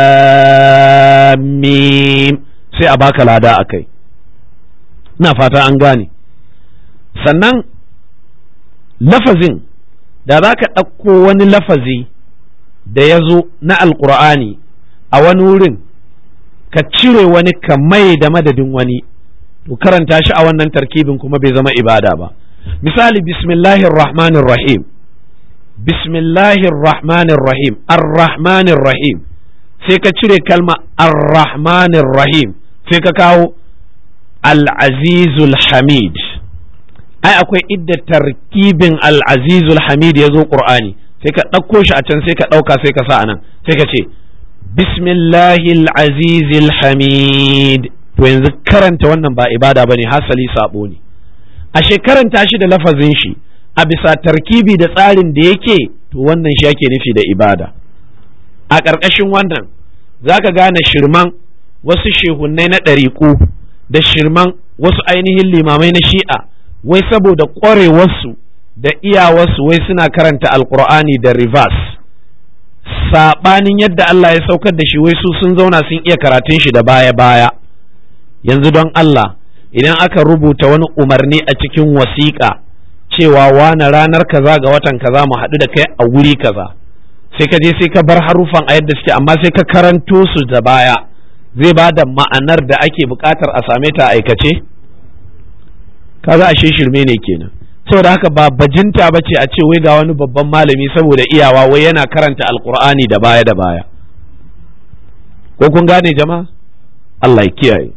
lamim sai a baka lada a kai ina fata an gane sannan lafazin da za ka ɗauko wani lafazi da ya zo na alƙur'ani a wani wurin ka cire wani ka mai da madadin wani to karanta shi a wannan tarkibin kuma bai zama ibada ba misali bismillahir rahmanir rahim bismillahir rahmanir rahim ar-rahmanir rahim sai ka cire kalma ar-rahmanir rahim sai ka kawo al-azizul hamid ai akwai idda tarkibin al-azizul hamid ya zo qur'ani sai ka ɗauko shi a can sai ka ɗauka sai ka sa anan sai ka ce bismillahil azizil hamid to yanzu karanta wannan ba ibada bane hasali sabo ne ashe karanta shi da lafazin shi a bisa tarkibi da tsarin da yake to wannan shi ake nufi da ibada a ƙarƙashin wannan za ka gane shirman wasu shehunnai na ɗariƙu da shirman wasu ainihin limamai na shi'a wai saboda ƙwarewarsu da iyawarsu wai suna karanta alƙur'ani da reverse saɓanin yadda Allah ya saukar da shi wai su sun zauna sun iya karatun shi da baya-baya yanzu don Allah idan aka rubuta wani umarni a cikin wasiƙa cewa wane ranar kaza ga watan kaza mu haɗu da kai a wuri kaza sai ka je sai ka bar haruffan a yadda suke amma sai ka karanto su da baya zai ba da ma'anar da ake buƙatar a same ta aikace kaga ashe shirme ne kenan saboda haka ba bajinta ba ce a ce wai ga wani babban malami saboda iyawa wai yana karanta alkur'ani da baya da baya ko kun gane jama'a Allah ya kiyaye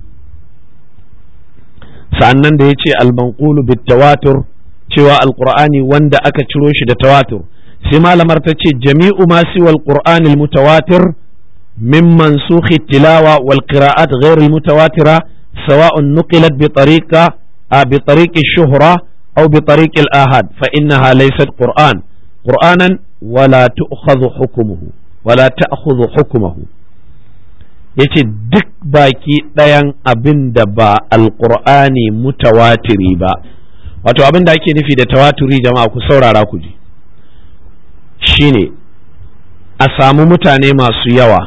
sa'annan da ya ce almanqulu bit tawatur cewa alkur'ani wanda aka ciro shi da tawatur sai malamar ta ce jami'u ma siwa alqur'ani almutawatir min mansukhi tilawa wal qira'at ghayr almutawatira sawa'un nuqilat bi tariqa bi tariqi shuhra aw bi tariqi al-ahad fa innaha laysat qur'an qur'anan wala tu'khadhu hukmuhu wala ta'khudhu hukmuhu yace duk baki ɗayan abin da ba alqur'ani mutawatiri ba wato abin da ake nufi da tawaturi jama'a ku saurara ku ji shine a samu mutane masu yawa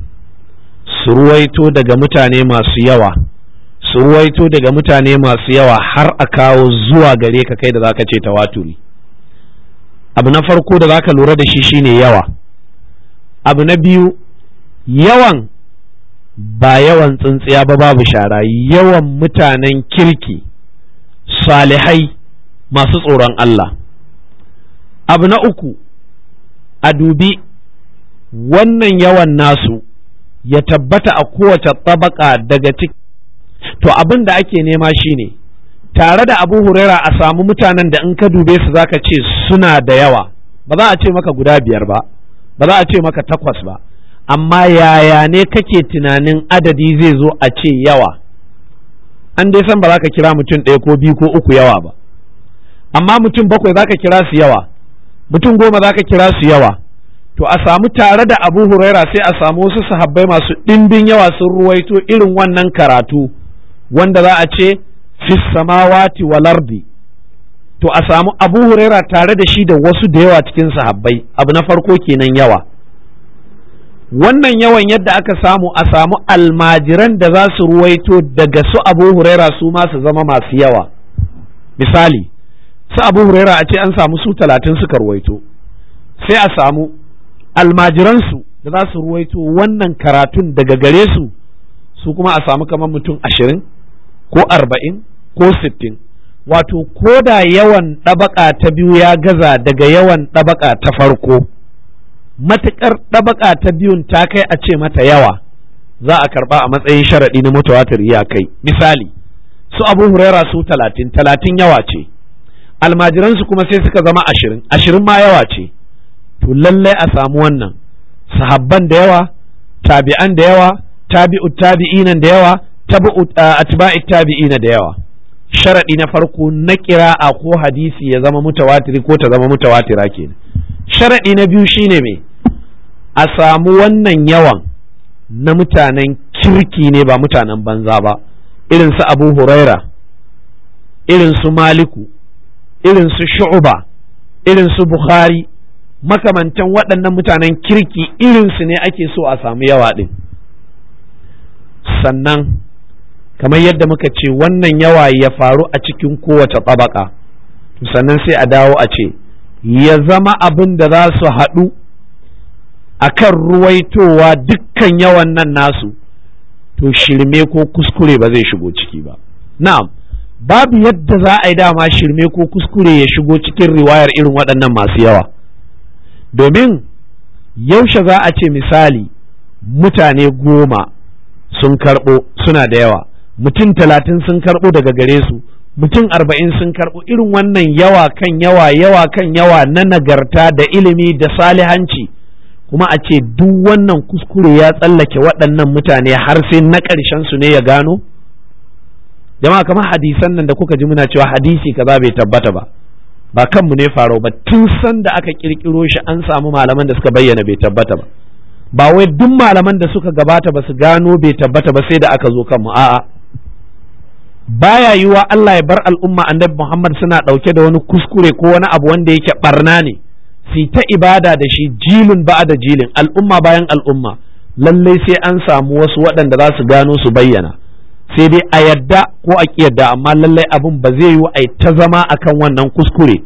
su ruwaito daga mutane masu yawa su ruwaito daga mutane masu yawa har a kawo zuwa gare ka kai da zaka ce tawaturi abu na farko da zaka lura da shi shine yawa abu na biyu yawan ba yawan tsintsiya ba babu shara yawan mutanen kirki salihai masu tsoron Allah abu na uku a dubi wannan yawan nasu ya tabbata a kowace tabaka daga ciki to abin da ake nema shine tare da abu huraira a samu mutanen da in ka dube su zaka ce suna da yawa ba za a ce maka guda biyar ba ba za a ce maka takwas ba amma yaya ne kake tunanin adadi zai zo a ce yawa an dai san ba za ka kira mutum ɗaya ko biyu ko uku yawa ba amma mutum bakwai za ka kira su yawa mutum goma za ka kira su yawa to a samu tare da abu huraira sai a samu wasu sahabbai masu ɗimbin yawa sun ruwaito irin wannan karatu wanda za a ce fi samawati wal ardi to a samu abu huraira tare da shi da wasu da yawa cikin sahabbai abu na farko kenan yawa wannan yawan yadda aka samu a samu almajiran da za su ruwaito daga su abu huraira su ma su zama masu yawa misali su abu huraira a ce an samu su talatin suka ruwaito sai a samu almajiransu da za su ruwaito wannan karatun daga gare su su kuma a samu kamar mutum ashirin ko arba'in ko sittin wato ko da yawan ɗabaka ta biyu ya gaza daga yawan ɗabaka ta farko matuƙar ɗabaka ta biyun ta kai a ce mata yawa za a karɓa a matsayin sharaɗi na mutawatir ya kai misali su abu huraira su talatin talatin yawa ce almajiransu kuma sai suka zama ashirin ashirin ma yawa ce to lallai a samu wannan sahabban da yawa tabi'an da yawa tabi'u tabi'inan da yawa tabi'u atba'i tabi'ina da yawa sharadi na farko na kira'a ko hadisi ya zama mutawatiri ko ta zama mutawatira kenan sharadi na biyu shine me a samu wannan yawan na mutanen kirki ne ba mutanen banza ba irin su abu huraira irin su maliku irin su shu'uba irin su bukhari makamantan waɗannan mutanen kirki irinsu ne ake so a samu yawa ɗin sannan kamar yadda muka ce wannan yawa ya faru a cikin kowace tsabaka sannan sai a dawo a ce ya zama abin da za su haɗu a kan ruwaitowa dukkan yawan nan nasu to shirme ko kuskure ba zai shigo ciki ba na'am babu yadda za a yi dama shirme ko kuskure ya shigo cikin riwayar irin waɗannan masu yawa domin yaushe za a ce misali mutane goma sun karɓo suna da yawa mutum talatin sun karɓo daga gare su mutum arba'in sun karɓo irin wannan yawa kan yawa yawa kan yawa na nagarta da ilimi da salihanci kuma a ce duk wannan kuskure ya tsallake waɗannan mutane har sai na ƙarshen su ne ya gano jama'a kamar hadisan nan da kuka ji muna cewa hadisi kaza bai tabbata ba ba kanmu ne farau ba tun san da aka kirkiro shi an samu malaman da suka bayyana bai tabbata ba ba wai duk malaman da suka gabata ba su gano bai tabbata ba sai da aka zo kanmu a'a baya yiwa Allah ya bar al'umma annabi Muhammad suna ɗauke da wani kuskure ko wani abu wanda yake barna ne su ta ibada da shi jilin ba da jilin al'umma bayan al'umma lallai sai an samu wasu waɗanda za su gano su bayyana sai dai a yadda ko a yadda amma lallai abin ba zai yiwu a ta zama akan wannan kuskure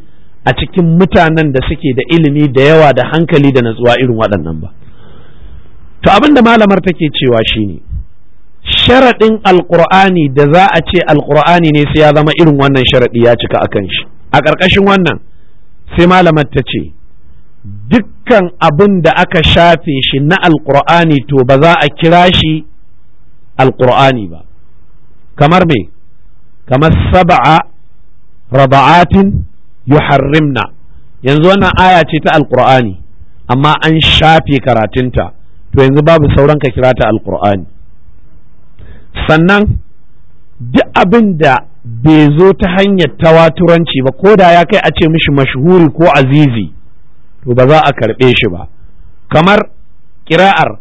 a cikin mutanen da suke da ilimi da yawa da hankali da natsuwa irin waɗannan ba to abin da malamar take cewa shine sharaɗin alƙur'ani da za a ce alƙur'ani ne sai ya zama irin wannan sharaɗi ya cika akan shi a ƙarƙashin wannan sai malamar ta ce dukkan abin da aka shafe shi na alƙur'ani to ba za a kira shi alƙur'ani ba kamar me kamar saba'a raba'atin yuharrimna yanzu wannan aya ce ta alƙur'ani amma an shafe karatunta to yanzu babu sauran ka kira ta alƙur'ani sannan duk abin da bai zo ta hanyar tawaturanci ba ko da ya kai a ce mishi mashhuri ko azizi to ba za a karɓe shi ba kamar kira'ar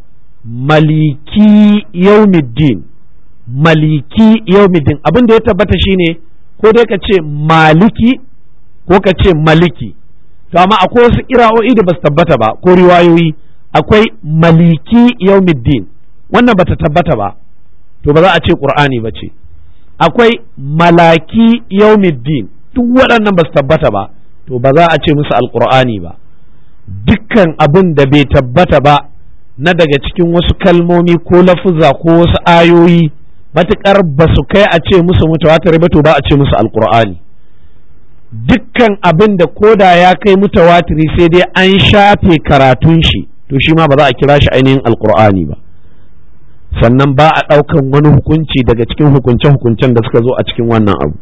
maliki yaumiddin maliki yaumiddin abin da ya tabbata shine ko dai ka ce maliki ko ka ce maliki to amma akwai wasu kira'o'i da ba su tabbata ba ko riwayoyi akwai maliki yaumiddin wannan bata tabbata ba to ba za a ce qur'ani ba ce akwai malaki yaumiddin duk waɗannan ba su tabbata ba to ba za a ce musu alqur'ani ba dukkan abin da bai tabbata ba na daga cikin wasu kalmomi ko lafuza ko wasu ayoyi matuƙar ba su kai a ce musu mutawatir ba to ba a ce musu alqur'ani dukkan abin da koda ya kai mutawatiri sai dai an shafe karatun shi to shi ma ba za a kira shi ainihin alqur'ani ba sannan ba a ɗaukan wani hukunci daga cikin hukunce-hukuncen da suka zo a cikin wannan abu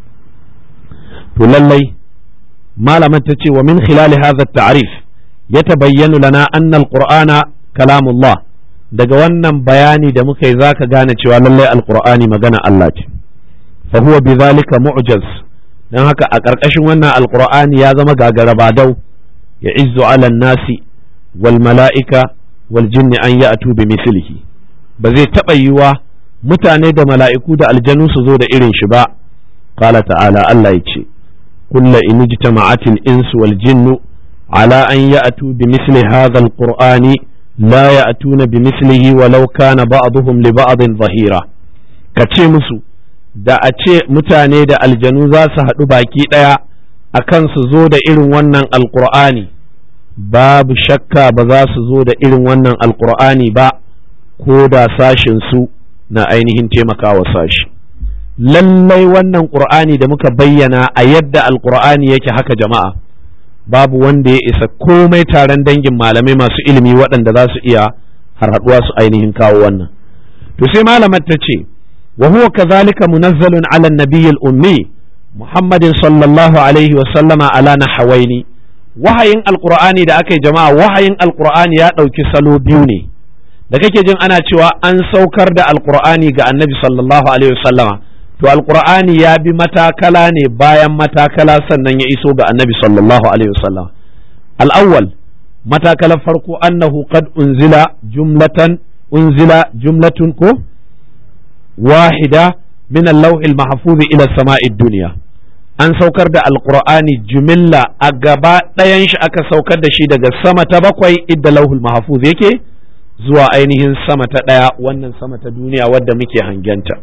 to lallai malaman ta ce wa min khilali hadha ta'rif ya tabayyanu lana anna alqur'ana kalamullah daga wannan bayani da muka yi zaka gane cewa lallai alqur'ani magana Allah ce fa huwa bidhalika mu'jaz dan haka a ƙarƙashin wannan alqur'ani ya zama gagara badau ya izzu ala nasi wal mala'ika wal jinni an ya'tu bi mithlihi ba zai taɓa yiwa mutane da mala'iku da aljanu su zo da irin shi ba qala ta'ala Allah ya ce kulla in ijtama'atil insu wal jinnu ala an ya'tu bi misli hadha alqur'ani la ya'tuna bi mislihi walau kana ba'dhum li ba'din zahira ka ce musu da a ce mutane da aljanu za su haɗu baki ɗaya akan su zo da irin wannan alqur'ani babu shakka ba za su zo da irin wannan alqur'ani ba ko da sashin su na ainihin taimakawa sashi lallai wannan qur'ani da muka bayyana a yadda alqur'ani yake haka jama'a babu wanda ya isa komai taron dangin malamai masu ilimi waɗanda za su iya harhaɗuwa su ainihin kawo wannan to sai malamar ta ce wa huwa kadhalika munazzalun ala nabiyyil ummi muhammadin sallallahu alaihi wa sallama ala nahawaini wahayin alqur'ani da aka yi jama'a wahayin alqur'ani ya ɗauki salo biyu ne da kake jin ana cewa an saukar da alqur'ani ga annabi sallallahu alaihi wa sallama to alqur'ani ya bi matakala ne bayan matakala sannan ya iso ga annabi sallallahu alaihi wasallam al-awwal matakalar farko annahu qad unzila jumlatan unzila jumlatun ko wahida min al-lawh al-mahfuz ila samai dunya an saukar da alqur'ani jumilla a gaba ɗayan shi aka saukar da shi daga sama ta bakwai idda lauhul mahfuz yake zuwa ainihin sama ta ɗaya wannan sama ta duniya wadda muke hangenta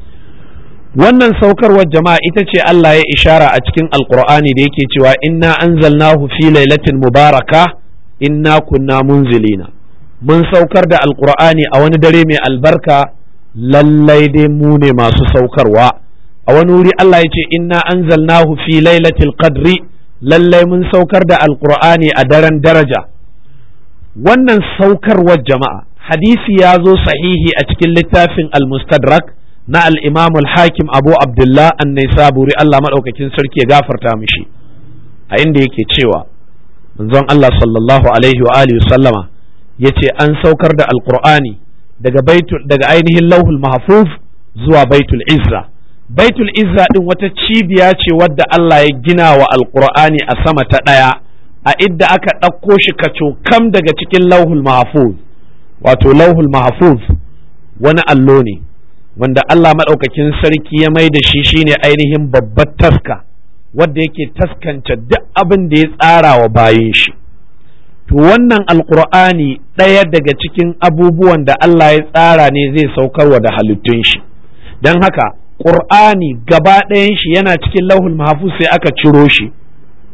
wannan saukarwar jama'a ita ce Allah ya ishara a cikin alkur'ani da yake cewa inna anzalnahu fi lailatin mubaraka inna kunna munzilina mun saukar da alkur'ani a wani dare mai albarka lallai dai mu ne masu saukarwa a wani wuri Allah ya ce inna anzalnahu fi lailatul qadri lallai mun saukar da alkur'ani a daren daraja wannan saukarwar jama'a hadisi ya zo sahihi a cikin littafin al-mustadrak na al-imam al-hakim abu abdullah an-naisaburi Allah madaukakin sarki ya gafarta mishi a inda yake cewa manzon Allah sallallahu alaihi wa alihi sallama yace an saukar da alqur'ani daga baitul daga ainihin lauhul mahfuz zuwa baitul izza baitul izza din wata cibiya ce wadda Allah ya gina wa alqur'ani a sama ta daya a idda aka ɗauko shi kam daga cikin lauhul mahfuz wato lauhul mahfuz wani allo ne wanda Allah maɗaukakin sarki ya mai da shi shine ainihin babbar taska wadda yake taskance duk abin da ya tsara wa bayin shi to wannan alkur'ani ɗaya daga cikin abubuwan da Allah ya tsara ne zai saukarwa da halittun shi don haka ƙur'ani gaba ɗayan shi yana cikin lauhul mahfuz sai aka ciro shi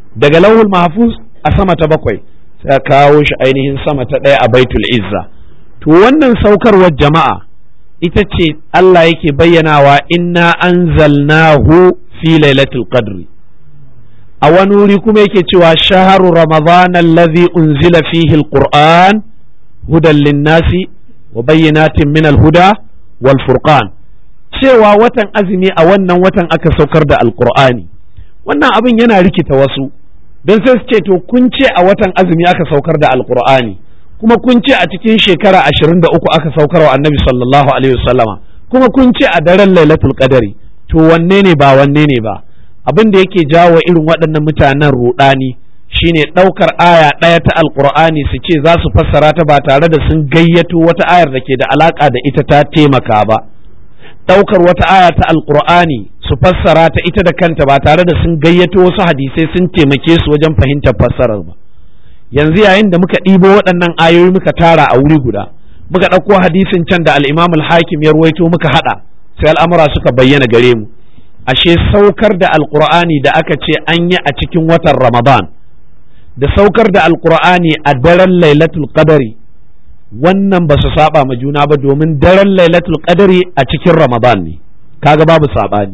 daga lauhul mahfuz a sama ta bakwai sai a kawo shi ainihin sama ta ɗaya a baitul izza to wannan saukarwar jama'a ita ce Allah yake bayyanawa inna anzalnahu fi lailatul qadri a wani wuri kuma yake cewa shaharu ramadan allazi unzila fihi alquran hudan linnasi wa bayyinatin min alhuda wal furqan cewa watan azumi a wannan watan aka saukar da alqur'ani wannan abin yana rikita wasu don sai su ce to kun ce a watan azumi aka saukar da alqur'ani kuma kun ce a cikin shekara ashirin da uku aka saukar wa annabi sallallahu alaihi wasallama kuma kun ce a daren lailatul qadari to wanne ne ba wanne ne ba abin da yake jawo irin waɗannan mutanen ruɗani shine ɗaukar aya ɗaya ta alqur'ani su ce za su fassara ta ba tare da sun gayyato wata ayar da ke da alaka da ita ta taimaka ba ɗaukar wata aya ta alqur'ani su fassara ta ita da kanta ba tare da sun gayyato wasu hadisai sun taimake su wajen fahimtar fassarar ba yanzu yayin da muka ɗibo waɗannan ayoyi muka tara a wuri guda muka ɗauko hadisin can da al-imam al-hakim ya ruwaito muka haɗa sai al'amura suka bayyana gare mu ashe saukar da alqur'ani da aka ce an yi a cikin watan ramadan da saukar da alqur'ani a daren lailatul qadari wannan ba su saba ma juna ba domin daren lailatul qadari a cikin ramadan ne kaga babu saɓani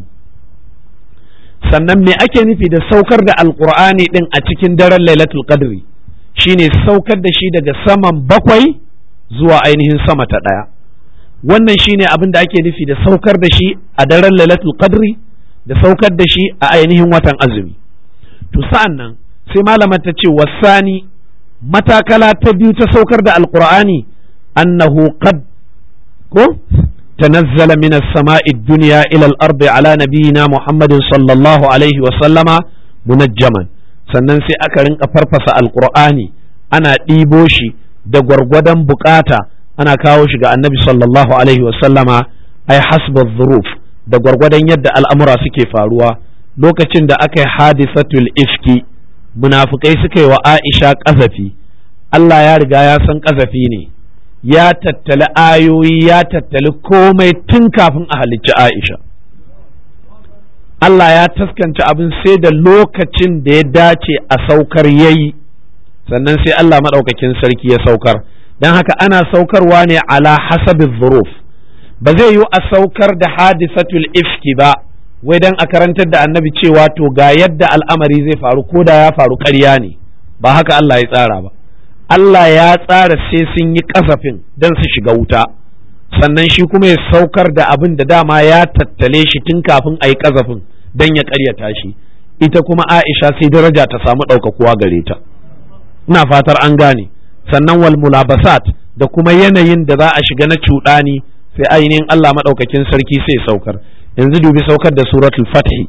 sannan me ake nufi da saukar da alqur'ani din a cikin daren lailatul qadri shine saukar da shi daga saman bakwai zuwa ainihin sama ta ɗaya wannan shine abin da ake nufi da saukar da shi a daren lailatul qadri da saukar da shi a ainihin watan azumi to sa'an nan sai malamar ta ce wasani matakala ta biyu ta saukar da alqur'ani annahu qad ko تنزل من السماء الدنيا إلى الأرض على نبينا محمد صلى الله عليه وسلم منجما sannan sai aka rinka farfasa alkur'ani ana ɗibo shi da gwargwadon bukata ana kawo shi ga annabi sallallahu alaihi wasallama ai hasba zuruf da gwargwadon yadda al'amura suke faruwa lokacin da aka yi hadisatul ifki munafukai suka yi wa aisha ƙazafi Allah ya riga ya san ƙazafi ne ya tattali ayoyi ya tattali komai tun kafin a halicci aisha Allah ya taskance abin sai da lokacin da ya dace a saukar yayi sannan sai Allah maɗaukakin sarki ya saukar don haka ana saukarwa ne ala hasabin zuruf ba zai yi a saukar da hadisatul ifki ba wai don a karantar da annabi cewa to ga yadda al'amari zai faru ko da ya faru ƙarya ne ba haka Allah ya tsara ba Allah ya tsara sai sun yi kasafin don su shiga wuta sannan shi kuma ya saukar da abin da dama ya tattale shi tun kafin a yi kasafin don ya karyata shi ita kuma Aisha sai daraja ta samu ɗaukakuwa gare ta ina fatar an gane sannan wal mulabasat da kuma yanayin da za a shiga na cuɗani sai ainihin Allah maɗaukakin sarki sai saukar yanzu dubi saukar da suratul fathi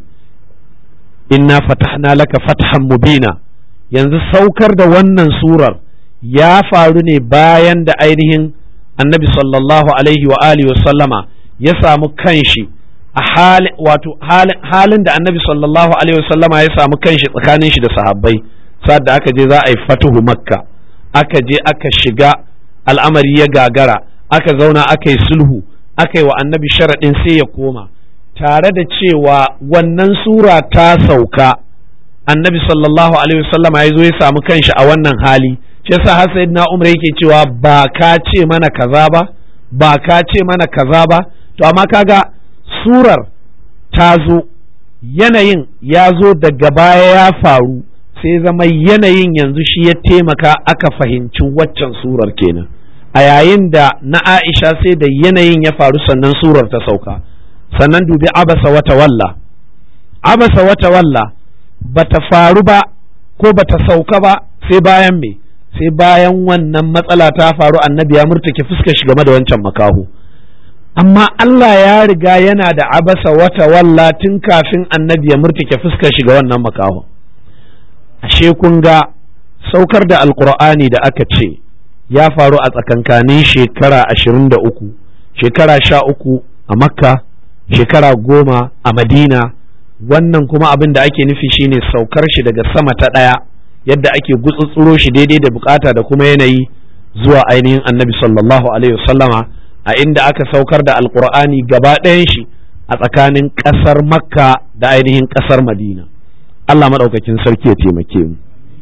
inna fatahna laka fathan mubina yanzu saukar da wannan surar ya faru ne bayan da ainihin annabi sallallahu alaihi wa alihi sallama ya samu kanshi a halin wato halin da annabi sallallahu alaihi sallama ya samu kanshi tsakanin shi da sahabbai sa'ad da aka je za a yi fatuhu makka aka je aka shiga al'amari ya gagara aka zauna aka yi sulhu aka yi wa annabi sharaɗin sai ya koma tare da cewa wannan sura ta sauka annabi sallallahu alaihi wasallama ya zo ya samu kanshi a wannan hali shi yasa har sayyidina umar yake cewa ba ka ce mana kaza ba ba ka ce mana kaza ba to amma kaga surar ta zo yanayin ya zo daga baya ya faru sai zama yanayin yanzu shi ya taimaka aka fahimci waccan surar kenan a yayin da na Aisha sai da yanayin ya faru sannan surar ta sauka sannan dubi abasa wata walla abasa wata walla bata faru ba ko bata sauka ba sai bayan me sai bayan wannan matsala ta faru annabi ya murtake fuskar shi game da wancan makaho amma Allah ya riga yana da abasa wata walla tun kafin annabi ya murtake fuskar shi ga wannan makaho ashe kun ga saukar da alkur'ani da aka ce ya faru a tsakankanin shekara ashirin da uku shekara sha uku a makka shekara goma a madina wannan kuma abin da ake nufi shine saukar shi daga sama ta ɗaya yadda ake gutsutsuro shi daidai da bukata da kuma yanayi zuwa ainihin annabi sallallahu alaihi wasallama a inda aka saukar da alkur'ani gaba ɗayan shi a tsakanin ƙasar makka da ainihin ƙasar madina Allah maɗaukakin sarki ya taimake mu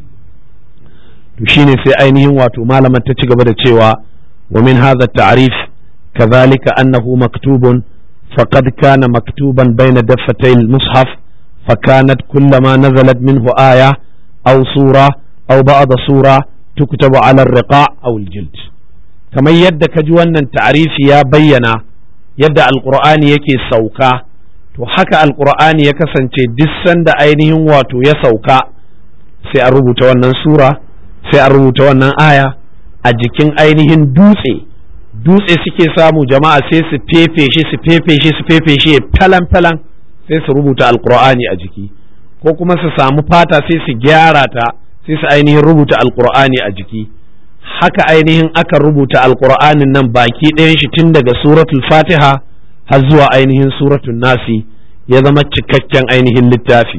to shine sai ainihin wato malaman ta ci gaba da cewa wa min hadha ta'rif kadhalika annahu maktubun faqad kana maktuban bayna daffatay al-mushaf فكانت كلما نزلت منه آية أو سورة أو بعض سورة تكتب على الرقاع أو الجلد كما يد كجوانا تعريف يا بينا يد القرآن يكي سوكا to haka alkur'ani ya kasance duk sanda ainihin wato ya sauka sai a rubuta wannan sura sai a rubuta wannan aya a jikin ainihin dutse dutse suke samu jama'a sai su fefe shi su fefe shi su fefe shi falan falan sai su rubuta alkur'ani a jiki ko kuma su samu fata sai su gyara ta sai su ainihin rubuta alkur'ani a jiki haka ainihin aka rubuta alkur'anin nan baki ɗayan shi tun daga suratul fatiha har zuwa ainihin suratul nasi ya zama cikakken ainihin littafi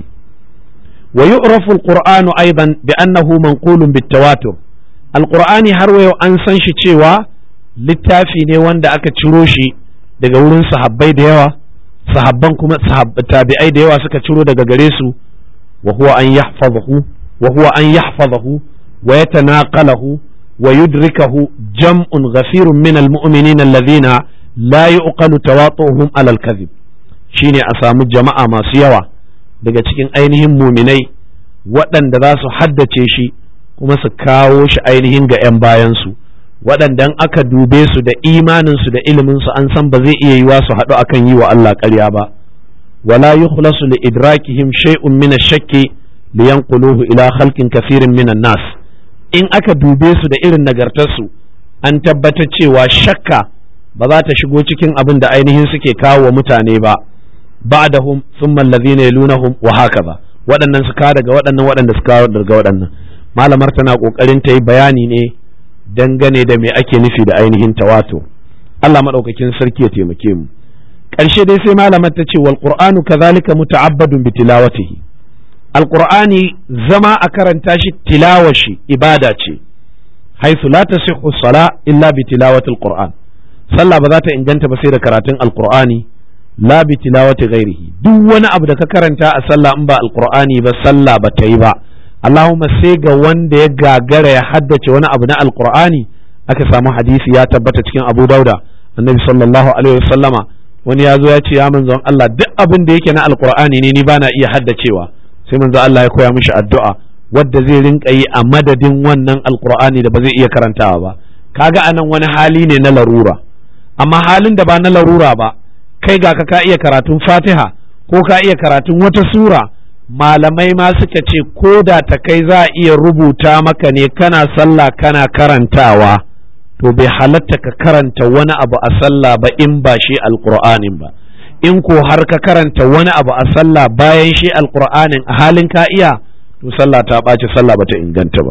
wa yu'rafu alqur'anu aidan bi annahu manqulun bitawatur alqur'ani har wayo an san shi cewa littafi ne wanda aka ciro shi daga wurin sahabbai da yawa sahabban kuma tabi'ai da yawa suka ciro daga gare su wa huwa an yahfazahu wa huwa an yahfazahu wa yatanaqalahu wa yudrikahu jam'un ghafirun min almu'minina alladhina la yuqalu tawatuhum ala al-kadhib shine a samu jama'a masu yawa daga cikin ainihin muminai waɗanda za su haddace shi kuma su kawo shi ainihin ga 'yan bayansu waɗanda aka dube su da imaninsu da iliminsu an san ba zai iya yiwa su haɗu akan yi wa Allah ƙarya ba wala yukhlasu li idrakihim shay'un min ash-shakki liyanquluhu ila khalqin kathirin min nas in aka dube su da irin nagartarsu an tabbatar cewa shakka ba za ta shigo cikin abin da ainihin suke kawo wa mutane ba ba'dahum thumma alladhina yalunahum wa hakaza waɗannan su ka daga waɗannan waɗanda su kawo daga waɗannan malamar tana kokarin ta yi bayani ne dangane da me ake nufi da ainihin tawatur Allah madaukakin sarki ya taimake mu ƙarshe dai sai malamar ta ce wal qur'anu kadhalika muta'abbadun bi tilawatihi alqur'ani zama a karanta shi tilawashi ibada ce haythu la tasihhu sala illa bi tilawati alqur'an sallah ba za ta inganta ba sai da karatun alqur'ani la bi tilawati ghairihi duk wani abu da ka karanta a sallah in ba alqur'ani ba sallah ba ta yi ba Allahumma sai ga wanda ya gagara ya haddace wani abu na alqur'ani aka samu hadisi ya tabbata cikin Abu Dauda annabi sallallahu alaihi wasallama wani ya zo ya ce ya manzon Allah duk abin da yake na alqur'ani ne ni bana iya haddacewa sai manzon Allah ya koya mishi addu'a wadda zai rinka yi a madadin wannan alqur'ani da ba zai iya karantawa ba kaga anan wani hali ne na larura amma halin da ba na larura ba kai ga ka ka iya karatun fatiha ko ka iya karatun wata sura malamai ma suka ce ko da ta kai za a iya rubuta maka ne kana sallah kana karantawa to bai halatta ka karanta wani abu a sallah ba in ba shi alqur'anin ba in ko har ka karanta wani abu a sallah bayan shi alqur'anin a halin ka iya to sallah ta ɓaci sallah bata inganta ba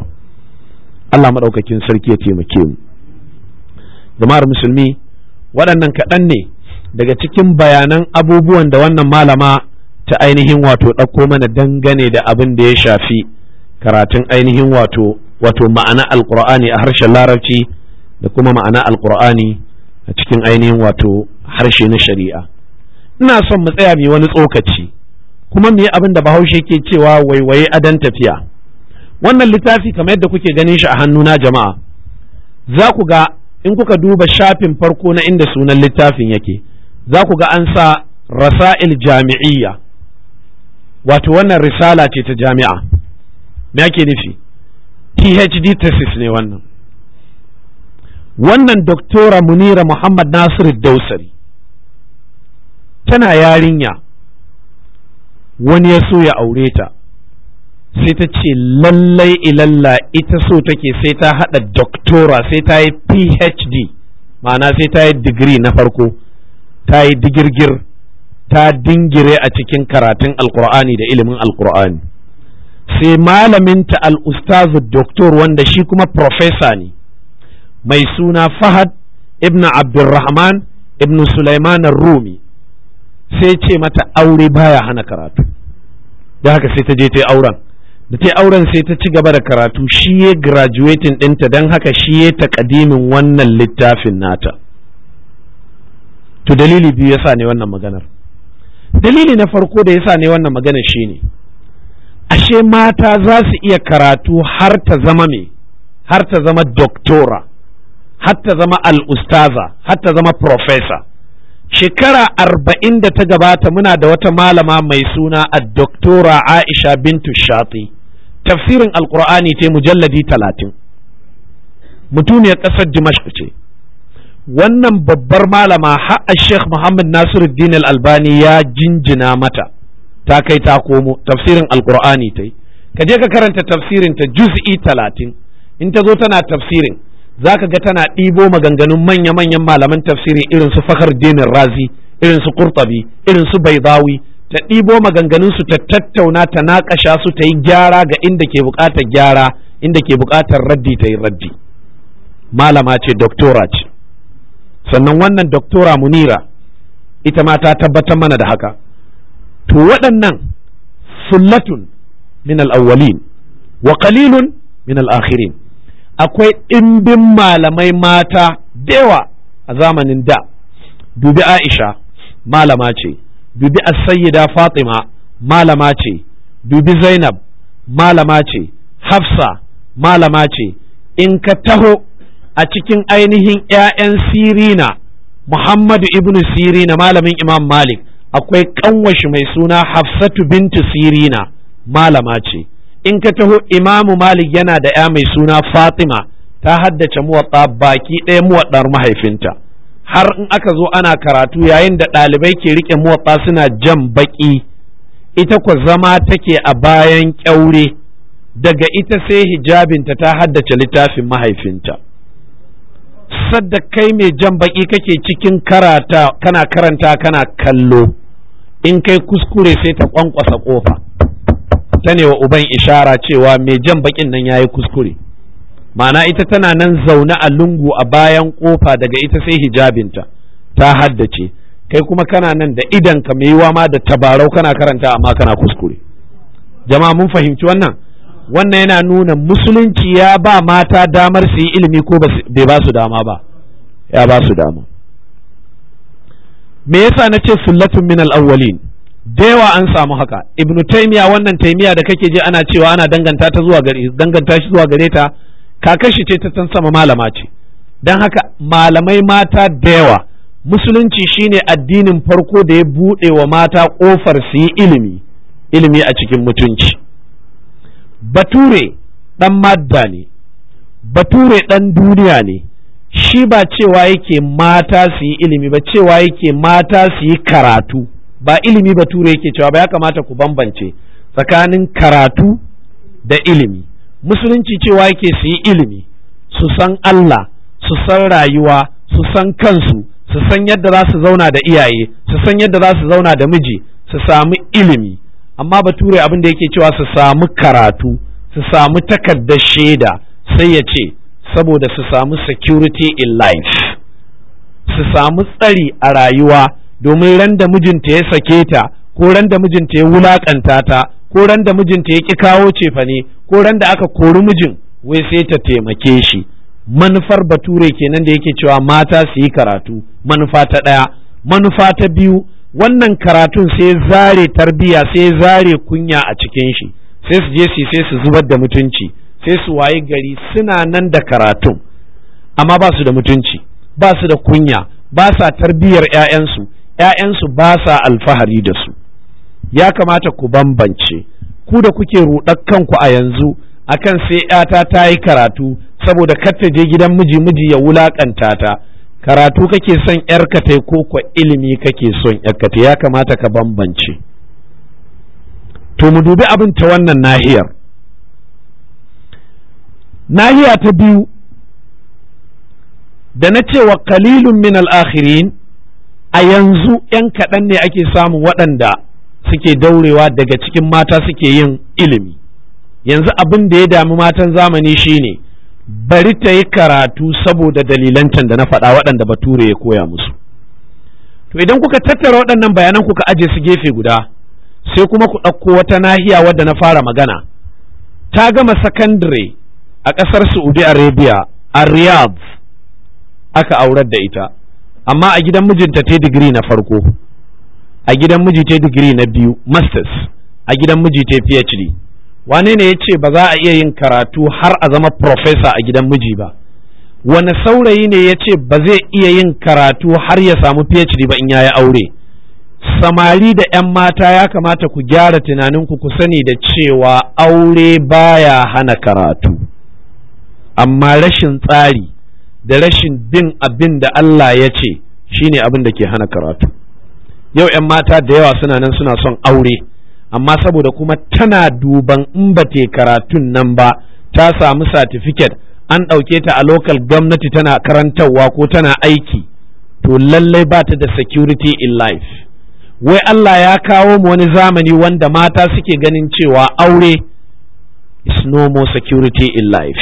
Allah maɗaukakin sarki ya taimake mu jama'ar musulmi waɗannan kaɗan ne daga cikin bayanan abubuwan da wannan malama ta ainihin wato ɗauko mana dangane da abin da ya shafi karatun ainihin wato wato ma'ana alƙur'ani a harshen larabci da kuma ma'ana alƙur'ani a cikin ainihin wato harshe na shari'a ina son mu tsaya mai wani tsokaci kuma mu yi abin da bahaushe ke cewa waiwaye adan tafiya wannan littafi kamar yadda kuke ganin shi a hannuna jama'a za ku ga in kuka duba shafin farko na inda sunan littafin yake za ku ga an sa rasa'il jami'iyya wato wannan risala ce ta jami'a me ake nufi phd thesis ne wannan wannan doktora munira muhammad nasiru dausari tana yarinya wani ya so ya aure ta sai ta ce lallai ilalla ita so take sai ta haɗa doktora sai ta yi phd ma'ana sai ta yi digiri na farko ta yi digirgir ta dingire a cikin karatun alkur'ani da ilimin alkur'ani sai malaminta al'ustazu doktor wanda shi kuma profesa ne mai suna fahad ibn abdulrahman ibn sulaiman rumi sai ce mata aure baya hana karatu da haka sai ta je ta yi auren da ta yi auren sai ta ci gaba da karatu shi ya graduating ɗinta don haka shi ya taƙadimin wannan littafin nata to dalili biyu yasa ne wannan maganar dalili na farko da yasa ne wannan maganar shi ne ashe mata za su iya karatu har ta zama me har ta zama doktora har ta zama al'ustaza har ta zama profesa shekara arba'in da ta gabata muna da wata malama mai suna a doktora aisha bintu shati tafsirin alkur'ani ce mujalladi talatin mutuniyar ƙasar dimashq ce wannan babbar malama ha'a sheikh muhammad nasiruddin al-albani ya jinjina mata ta kai ta komo tafsirin alkur'ani ta yi ka je ka karanta tafsirin ta juz'i talatin in ta zo tana tafsirin za ka ga tana ɗibo maganganun manya-manyan malaman tafsirin irin su fakar dinin razi irin su kurtabi irin su baidawi ta ɗibo maganganun su ta tattauna ta naƙasha su ta yi gyara ga inda ke buƙatar gyara inda ke buƙatar raddi ta yi raddi malama ce doktora ce sannan wannan doktora munira ita ma ta tabbatar mana da haka to waɗannan sullatun min al-awwalin wa qalilun min al-akhirin akwai ɗimbin malamai mata dewa a zamanin da dubi Aisha malama ce dubi as-sayyida Fatima malama ce dubi Zainab malama ce Hafsa malama ce in ka taho a cikin ainihin ‘ya'yan Sirina Muhammadu ibn Sirina malamin Imam Malik akwai kanwashi mai suna Hafsatu bintu Sirina malama ce in ka taho Imamu Malik yana da ‘ya mai suna Fatima ta haddace muwaɗa baki ɗaya muwaɗar mahaifinta har in aka zo ana karatu yayin da ɗalibai ke riƙe muwaɗa suna jan baƙi ita kwa zama take a bayan ƙyaure daga ita sai hijabinta ta haddace littafin mahaifinta sadda kai mai jan baƙi kake cikin karata kana karanta kana kallo in kai kuskure sai ta kwankwasa ƙofa ta ne wa uban ishara cewa mai jan baƙin nan ya yi kuskure ma'ana ita tana nan zaune a lungu a bayan kofa daga ita sai hijabinta ta haddace kai kuma kana nan da idanka mai yiwa ma da tabarau kana karanta amma kana kuskure jama'a mun fahimci wannan wannan yana nuna musulunci ya ba mata damar su yi ilimi ko bai ba su dama ba ya ba su dama me yasa na ce sullatun min al-awwalin da yawa an samu haka ibnu taymiya wannan taymiya da kake je ana cewa ana danganta ta zuwa gare danganta shi zuwa gare ta kakashi ce ta tan sama malama ce don haka malamai mata da yawa musulunci shine addinin farko da ya buɗe wa mata ƙofar su yi ilimi ilimi a cikin mutunci bature ɗan madda ne bature ɗan duniya ne shi ba cewa yake mata su yi ilimi ba cewa yake mata su yi karatu ba ilimi bature yake cewa ba ya kamata ku bambance tsakanin karatu da ilimi musulunci cewa yake su yi ilimi su san Allah su san rayuwa su san kansu su san yadda za su zauna da iyaye su san yadda za su zauna da miji su samu ilimi amma bature abin da yake cewa su samu karatu su samu takardar shaida sai ya ce saboda su samu security in life su samu tsari a rayuwa domin ran da mijinta ya sake ta ko ran da mijinta ya wulakanta ta ko ran da mijinta ya ki kawo cefane ko ran da aka kori mijin wai sai ta taimake shi manufar bature kenan da yake cewa mata su yi karatu manufa ta ɗaya manufa ta biyu wannan karatun sai zare tarbiya sai zare kunya a cikin shi sai su je su sai su zubar da mutunci sai su waye gari suna nan da karatun amma ba su da mutunci ba su da kunya ba sa tarbiyar 'ya'yansu 'ya'yansu ba sa alfahari da su ya kamata ku bambance ku da kuke ruɗar kanku a yanzu akan sai ‘yata ta yi karatu saboda kar ta je gidan miji miji ya wulakanta ta karatu kake son ‘yarka ta ko kwa ilimi kake son ‘yarka ta ya kamata ka bambance to mu dubi abin ta wannan nahiyar nahiya ta biyu da na cewa kalilun min al'akhirin a yanzu ‘yan kaɗan ne ake samun waɗanda suke daurewa daga cikin mata suke yin ilimi yanzu abin da ya dami matan zamani shine bari ta yi karatu saboda dalilan can da na faɗa waɗanda bature ya koya musu to idan kuka tattara waɗannan bayanan kuka aje su gefe guda sai kuma ku ɗauko wata nahiya wadda na fara magana ta gama sakandare a ƙasar saudi arabia a riyadh aka aurar da ita amma a gidan mijinta ta digiri na farko a gidan miji ta digiri na biyu masters a gidan miji ta phd wane ne ya ce ba za a iya yin karatu har a zama profesa a gidan miji ba wane saurayi ne ya ce ba zai iya yin karatu har ya samu phd ba in yayi aure samari da 'yan mata ya kamata ku gyara tunaninku ku sani da cewa aure baya hana karatu amma rashin tsari da rashin bin abin da Allah ya ce shine abin da ke hana karatu yau 'yan mata da yawa suna nan suna son aure amma saboda kuma tana duban in ba te karatun nan ba ta samu certificate an ɗauke ta a lokal gwamnati tana karantarwa ko tana aiki to lallai ba ta da security in life wai Allah ya kawo mu wani zamani wanda mata suke ganin cewa aure is no more security in life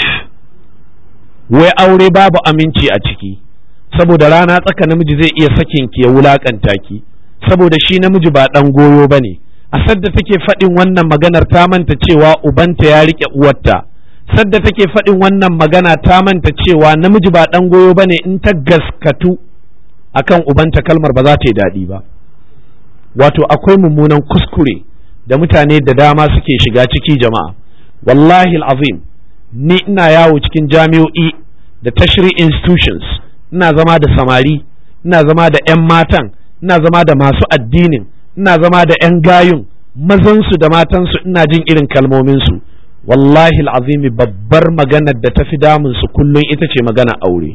wai aure babu aminci a ciki saboda rana tsaka namiji zai iya sakin ki ya wulakanta ki saboda shi namiji ba ɗan goyo ba ne a sadda take faɗin wannan maganar ta manta cewa ubanta ya riƙe uwarta sadda take faɗin wannan magana ta manta cewa namiji ba ɗan goyo ba ne in ta gaskatu akan ubanta kalmar ba za ta yi daɗi ba wato akwai mummunan kuskure da mutane da dama suke shiga ciki jama'a wallahi azim ni ina yawo cikin jami'o'i da tashri institutions ina zama da samari ina zama da 'yan matan ina zama da masu addinin ina zama da 'yan gayun mazansu da matansu ina jin irin kalmominsu wallahi azimi babbar maganar da ta fi damunsu kullum ita ce magana aure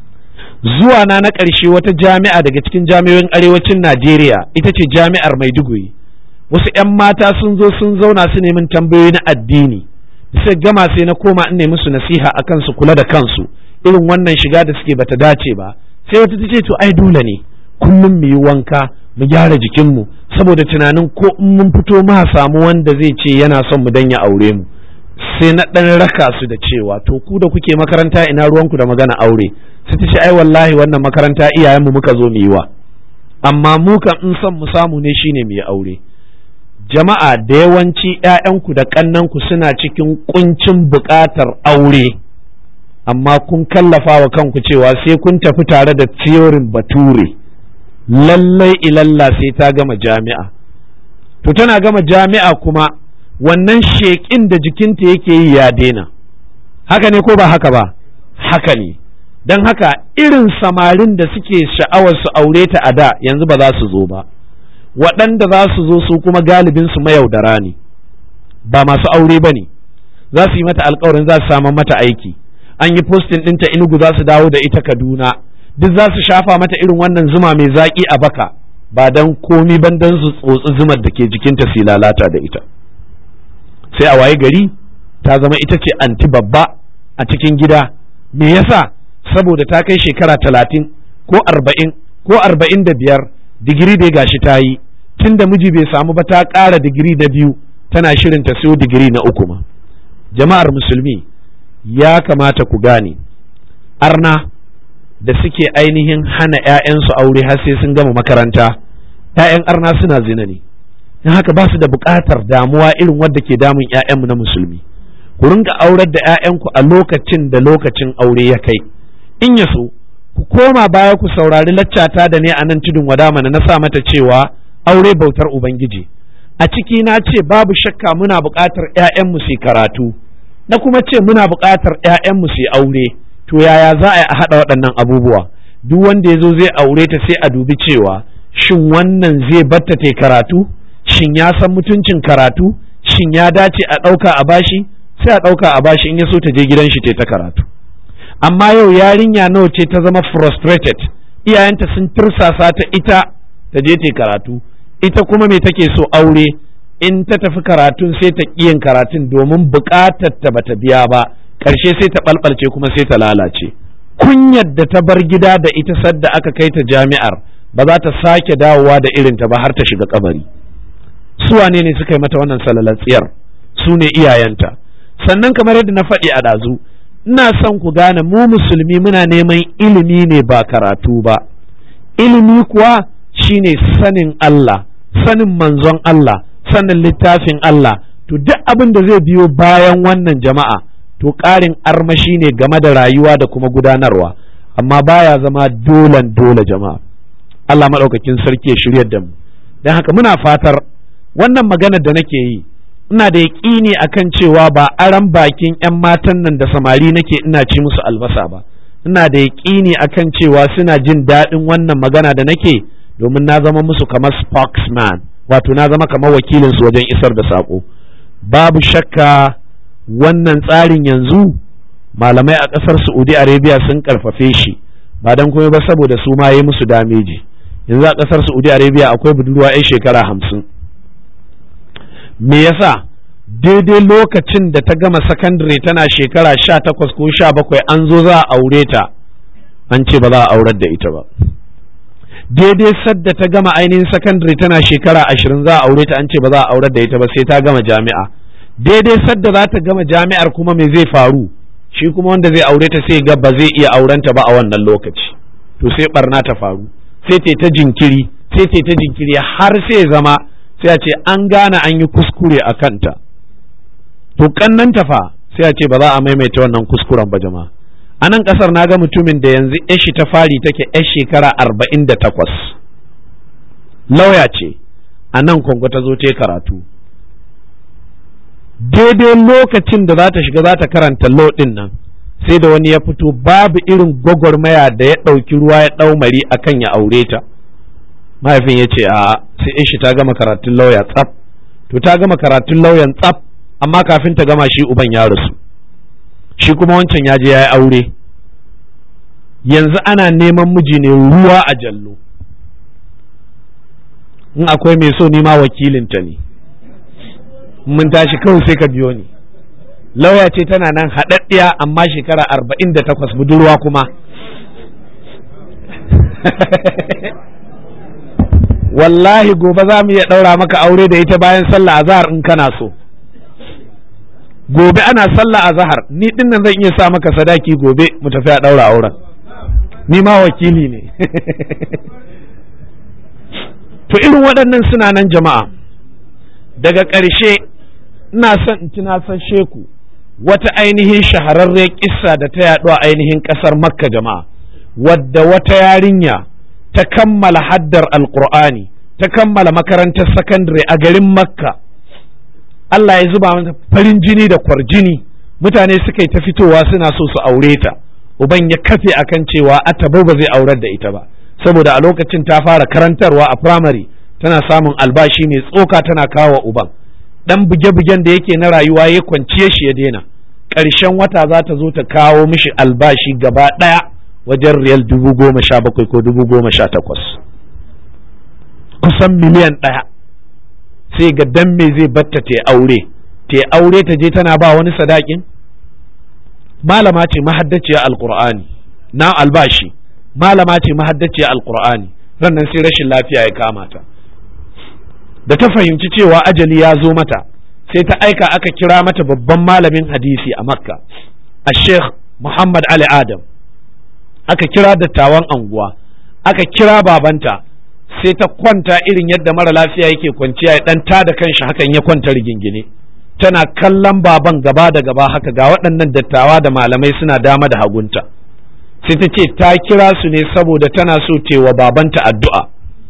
zuwa na na ƙarshe wata jami'a daga cikin jami'o'in arewacin najeriya ita ce jami'ar maiduguri wasu 'yan mata sun zo sun zauna su nemin tambayoyi na addini sai gama sai na koma in nemi su nasiha akan su kula da kansu irin wannan shiga da suke bata dace ba sai wata ta ce to ai dole ne kullum mu yi wanka mu gyara jikinmu saboda tunanin ko in mun fito ma samu wanda zai ce yana son mu dan ya aure mu sai na ɗan raka su da cewa to ku da kuke makaranta ina ruwanku da magana aure sai ta ce ai wallahi wannan makaranta iyayenmu muka zo mu yi wa amma mu kan in son mu samu ne shine mu yi aure jama'a da yawanci ƴaƴanku da ƙannanku suna cikin kuncin buƙatar aure amma kun kallafa wa kanku cewa sai kun tafi tare da tiyorin bature lallai ilalla sai ta gama jami'a to tana gama jami'a kuma wannan sheƙin da jikinta yake yi ya daina haka ne ko ba haka ba haka ne don haka irin samarin da suke sha'awar su aure ta a da yanzu ba za su zo ba waɗanda za su zo su kuma galibin su mayaudara ne ba masu aure ba ne za su yi mata alkawarin za su samu mata aiki an yi postin ɗinta inugu za su dawo da ita kaduna duk za su shafa mata irin wannan zuma mai zaƙi a baka ba don komi ban don su tsotsi zumar da ke jikinta su lalata da ita sai a waye gari ta zama ita ce anti babba a cikin gida me yasa saboda ta kai shekara talatin ko arba'in ko arba'in da biyar digiri dai gashi ta yi tun da miji bai samu ba ta ƙara digiri na biyu tana shirin ta siyo digiri na uku ma jama'ar musulmi ya kamata ku gane arna da suke ainihin hana 'ya'yansu aure har sai sun gama makaranta 'ya'yan arna suna zina ne don haka ba su da buƙatar damuwa irin wadda ke damun 'ya'yanmu na musulmi ku rinka aurar da 'ya'yanku a lokacin da lokacin aure ya kai in ya so ku koma baya ku saurari laccata da ne a nan tudun wadamana na sa mata cewa aure bautar ubangiji a ciki na ce babu shakka muna buƙatar 'ya'yanmu su karatu na kuma ce muna buƙatar 'ya'yanmu su aure to yaya za a yi a haɗa waɗannan abubuwa duk wanda ya zo zai aure ta sai a dubi cewa shin wannan zai batta ta karatu shin ya san mutuncin karatu shin ya dace a ɗauka a bashi sai a ɗauka a bashi in ya so ta je gidan shi ta karatu amma yau yarinya nawa ce ta zama frustrated iyayenta sun tirsasa ta ita ta je ta karatu ita kuma me take so aure in ta tafi karatun sai ta yin karatun domin buƙatar ta bata biya ba ƙarshe sai ta ɓalɓalce kuma sai ta lalace kunyar da ta bar gida da ita sadda aka kai ta jami'ar ba za ta sake dawowa da irinta ba har ta shiga kabari su wane ne suka yi mata wannan salalatsiyar su ne iyayenta sannan kamar yadda na faɗi a ɗazu ina son ku gane mu musulmi muna neman ilimi ne ba karatu ba ilimi kuwa shine sanin Allah sanin manzon Allah sanin littafin Allah to duk abin da zai biyo bayan wannan jama'a to ƙarin armashi ne game da rayuwa da kuma gudanarwa amma baya zama dolan dole jama'a Allah maɗaukakin sarki ya shiryar da mu don haka muna fatar wannan maganar da nake yi ina da yaƙini akan cewa ba aran bakin 'yan matan nan da samari nake ina ci musu albasa ba ina da yaƙini akan cewa suna jin daɗin wannan magana da nake domin na zama musu kamar spokesman wato na zama kamar wakilinsu wajen isar da saƙo babu shakka wannan tsarin yanzu malamai a ƙasar saudi arabia sun ƙarfafe shi ba don kuma ba saboda su ma yi musu dameji yanzu a ƙasar saudi arabia akwai budurwa 'yan shekara hamsin me yasa daidai lokacin da ta gama sakandare tana shekara sha takwas ko sha bakwai an zo za a aure ta an ce ba za a aurar da ita ba daidai sadda ta gama ainihin sakandare tana shekara ashirin za a aure ta an ce ba za a aurar da ita ba sai ta gama jami'a daidai sadda za ta gama jami'ar kuma me zai faru shi kuma wanda zai aure ta sai ga ba zai iya aurenta ba a wannan lokaci to sai barna ta faru sai ta ta jinkiri sai ta ta jinkiri har sai zama sai a ce an gane an yi kuskure a kanta to kannan fa sai a ce ba za a maimaita wannan kuskuren ba jama'a a nan kasar na ga mutumin da yanzu yashi ta fari take yar shekara arba'in da takwas lauya ce a nan kongo ta zo ta karatu daidai lokacin da za ta shiga za ta karanta law ɗin nan sai da wani ya fito babu irin gwagwarmaya da ya ɗauki ruwa ya ɗau mari akan ya aure ta mahaifin ya ce a sai shi ta gama karatun lauya tsaf to ta gama karatun lauyan tsaf amma kafin ta gama shi uban ya rasu shi kuma wancan ya je ya yi aure yanzu ana neman miji ne ruwa a jallo in akwai mai so nima wakilinta ne mun tashi kawai sai ka biyo ni lauya ce tana nan haɗaɗɗiya amma shekara arba'in da takwas budurwa kuma wallahi gobe za mu iya ɗaura maka aure da ita bayan sallah azhar in kana so gobe ana sallah azhar ni din nan zan iya sa maka sadaki gobe mu tafi a ɗaura auren ni ma wakili ne to irin waɗannan suna nan jama'a daga ƙarshe ina son in tunasar sheku wata ainihin shahararren kissa da ta yaɗu a ainihin ƙasar makka jama'a wadda wata yarinya ta kammala haddar alkur'ani ta kammala makarantar sakandare a garin makka Allah ya zuba mata farin jini da kwarjini mutane suka yi ta fitowa suna so su aure ta uban ya kafe akan cewa ataba ba zai aurar da ita ba saboda a lokacin ta fara karantarwa a firamare tana samun albashi mai tsoka tana kawo uban dan buge-bugen da yake na rayuwa ya kwanciye shi ya daina ƙarshen wata za ta zo ta kawo mishi albashi gaba ɗaya wajen riyal dubu goma sha bakwai ko dubu goma sha takwas kusan miliyan ɗaya sai ga dan me zai batta ta aure ta aure ta je tana ba wani sadakin malama ce mahaddaciya alqur'ani na albashi malama ce mahaddaciya alqur'ani rannan sai rashin lafiya ya kama ta da ta fahimci cewa ajali ya zo mata sai ta aika aka kira mata babban malamin hadisi a makka a sheikh muhammad ali adam aka kira dattawan anguwa aka kira babanta sai ta kwanta irin yadda mara lafiya yake kwanciya ya dan tada kanshi hakan ya kwanta rigingine tana kallon baban gaba da gaba haka ga waɗannan dattawa da malamai suna dama da hagunta sai ta ce ta kira su ne saboda tana so tewa babanta addu'a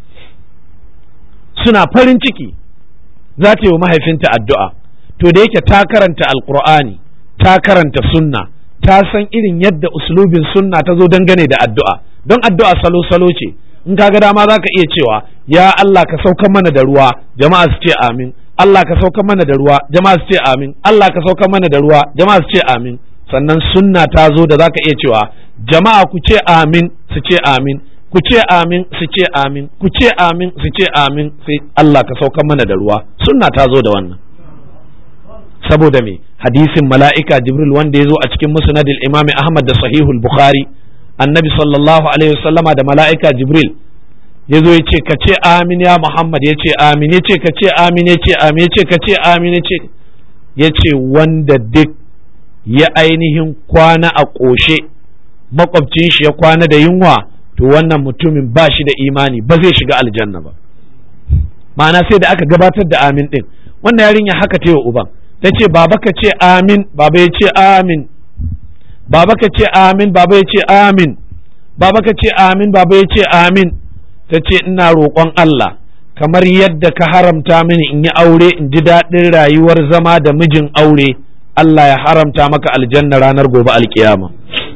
suna farin ciki za ta yi wa mahaifinta addu'a to da yake ta karanta alkur'ani ta karanta sunna ta san irin yadda uslubin sunna ta zo dangane da addu'a don addu'a salo-salo ce in ka ga dama za ka iya cewa ya Allah ka saukan mana da ruwa jama'a su ce amin Allah ka saukan mana da ruwa jama'a su ce amin Allah ka saukan mana da ruwa jama'a su ce amin sannan sunna ta zo da za ka iya cewa jama'a ku ce amin su ce amin ku ce amin su ce amin ku ce amin su ce amin sai Allah ka saukan mana da ruwa sunna ta zo da wannan saboda me hadisin mala'ika jibril wanda ya zo a cikin musnadil imami ahmad da sahihul bukhari annabi sallallahu alaihi wasallama da mala'ika jibril ya zo ya ce ka ce amin ya muhammad ya ce amin ya ce ka ce amin ya ce amin ya ce ka ce amin ya ce ya ce wanda duk ya ainihin kwana a ƙoshe makwabcin shi ya kwana da yunwa to wannan mutumin ba shi da imani ba zai shiga aljanna ba ma'ana sai da aka gabatar da amin din wannan yarinya haka ta yi uban ta ce baba ka ce amin baba ya ce amin baba ka ce amin baba ya ce amin baba ka ce amin baba ya ce amin ta ce ina roƙon Allah kamar yadda ka haramta mini in yi aure in ji daɗin rayuwar zama da mijin aure Allah ya haramta maka aljanna ranar gobe alkiyama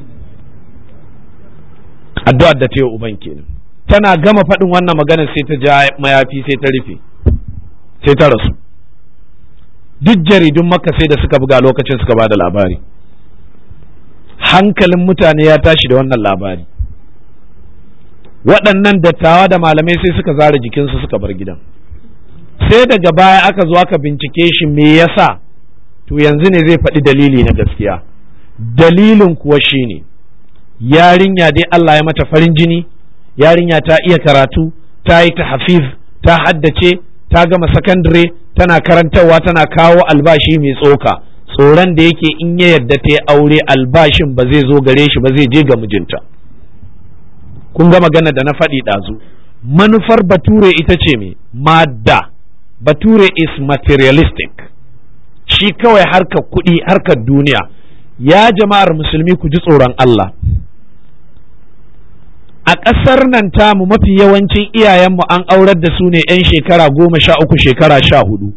addu'ar da ta yi uban kenan tana gama faɗin wannan magana sai ta ja mayafi sai ta rufe sai ta rasu duk jaridun maka sai da suka buga lokacin suka ba da labari hankalin mutane ya tashi da wannan labari waɗannan dattawa da malamai sai suka zara jikinsu suka bar gidan sai daga baya aka zo aka bincike shi me yasa to yanzu ne zai faɗi dalili na gaskiya dalilin kuwa shine yarinya dai Allah ya mata farin jini yarinya ta iya karatu ta yi ta hafiz ta haddace ta gama sakandare tana karantarwa tana kawo albashi mai tsoka tsoron da yake in ya yadda ta yi aure albashin ba zai zo gare shi ba zai je ga mijinta kun ga magana da na faɗi ɗazu manufar bature ita ce me madda bature is materialistic shi kawai harkar kuɗi harkar duniya ya jama'ar musulmi ku ji tsoron Allah a ƙasar nan tamu mafi yawancin iyayenmu an aurar da su ne 'yan shekara goma sha uku shekara sha hudu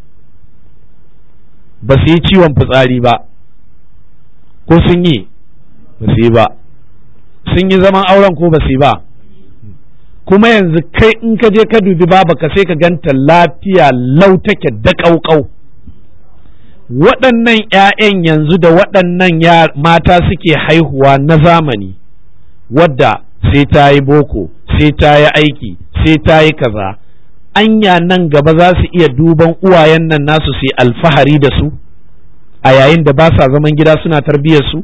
ba su yi ciwon fitsari ba ko sun yi ba su yi ba sun yi zaman auren ko ba su yi ba kuma yanzu kai in ka je ka dubi baba ka sai ka ganta lafiya lau take da ƙauƙau waɗannan 'ya'yan yanzu da waɗannan mata suke haihuwa na zamani wadda sai ta yi boko sai ta yi aiki sai ta yi kaza anya nan gaba za su iya duban uwayen nan nasu su alfahari da su a yayin da ba sa zaman gida suna tarbiyyar su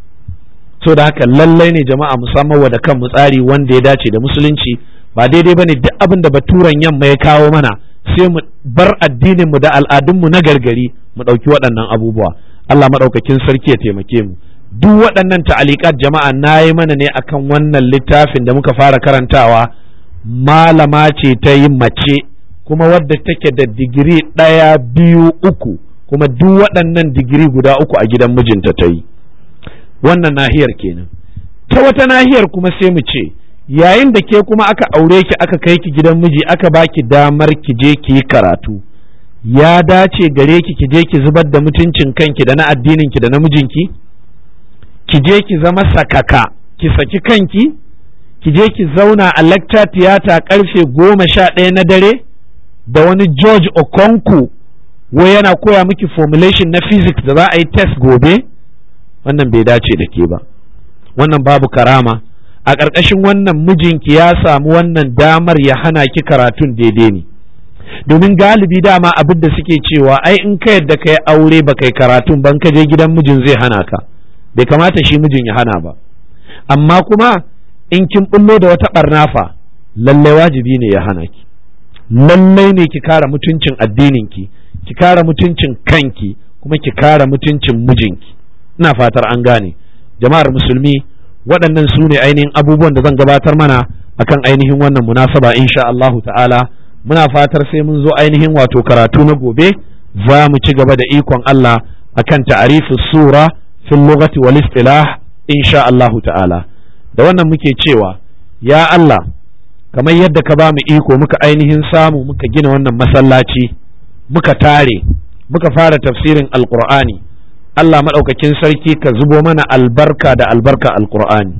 so da haka lallai ne jama'a musamman wa da kan tsari wanda ya dace da musulunci ba daidai bane duk abin da baturan yamma ya kawo mana sai mu bar addinin mu da al'adun mu na gargari mu ɗauki waɗannan abubuwa Allah maɗaukakin sarki ya taimake mu duk waɗannan ta'alikat jama'a na yi mana ne akan wannan littafin da muka fara karantawa malama ce ta yi mace kuma wadda take da digiri ɗaya biyu uku kuma duk waɗannan digiri guda uku a gidan mijinta ta yi wannan nahiyar kenan ta wata nahiyar kuma sai mu ce yayin da ke kuma aka aure ki aka kai ki gidan miji aka baki damar ki je ki yi karatu ya dace gare ki ki je ki zubar da mutuncin kanki da na addinin ki da na mijinki ki je ki zama sakaka ki saki kanki ki je ki zauna a lecture theater karfe goma sha ɗaya na dare da wani George Okonku wai yana koya miki formulation na physics da za a yi test gobe wannan bai dace da ke ba wannan babu karama a ƙarƙashin wannan mijinki ya samu wannan damar ya hana ki karatun daidai ne domin galibi dama abin da suke cewa ai in ka yadda ka yi aure ba kai karatun ban ka je gidan mijin zai hana ka bai kamata shi mijin ya hana ba amma kuma in kin bullo da wata ɓarnafa lallai wajibi ne ya hana ki lallai ne ki kara mutuncin addininki ki kara mutuncin kanki kuma ki kara mutuncin mijinki ina fatar an gane jama'ar musulmi waɗannan su ne ainihin abubuwan da zan gabatar mana akan ainihin wannan munasaba insha Allahu ta'ala muna fatar sai mun zo ainihin wato karatu na gobe za mu ci gaba da ikon Allah akan ta'arifu sura fil lughati wal istilah insha Allahu ta'ala da wannan muke cewa ya Allah kamar yadda ka ba mu iko muka ainihin samu muka gina wannan masallaci muka tare muka fara tafsirin alqur'ani Allah maɗaukakin sarki ka zubo mana albarka da albarka alqur'ani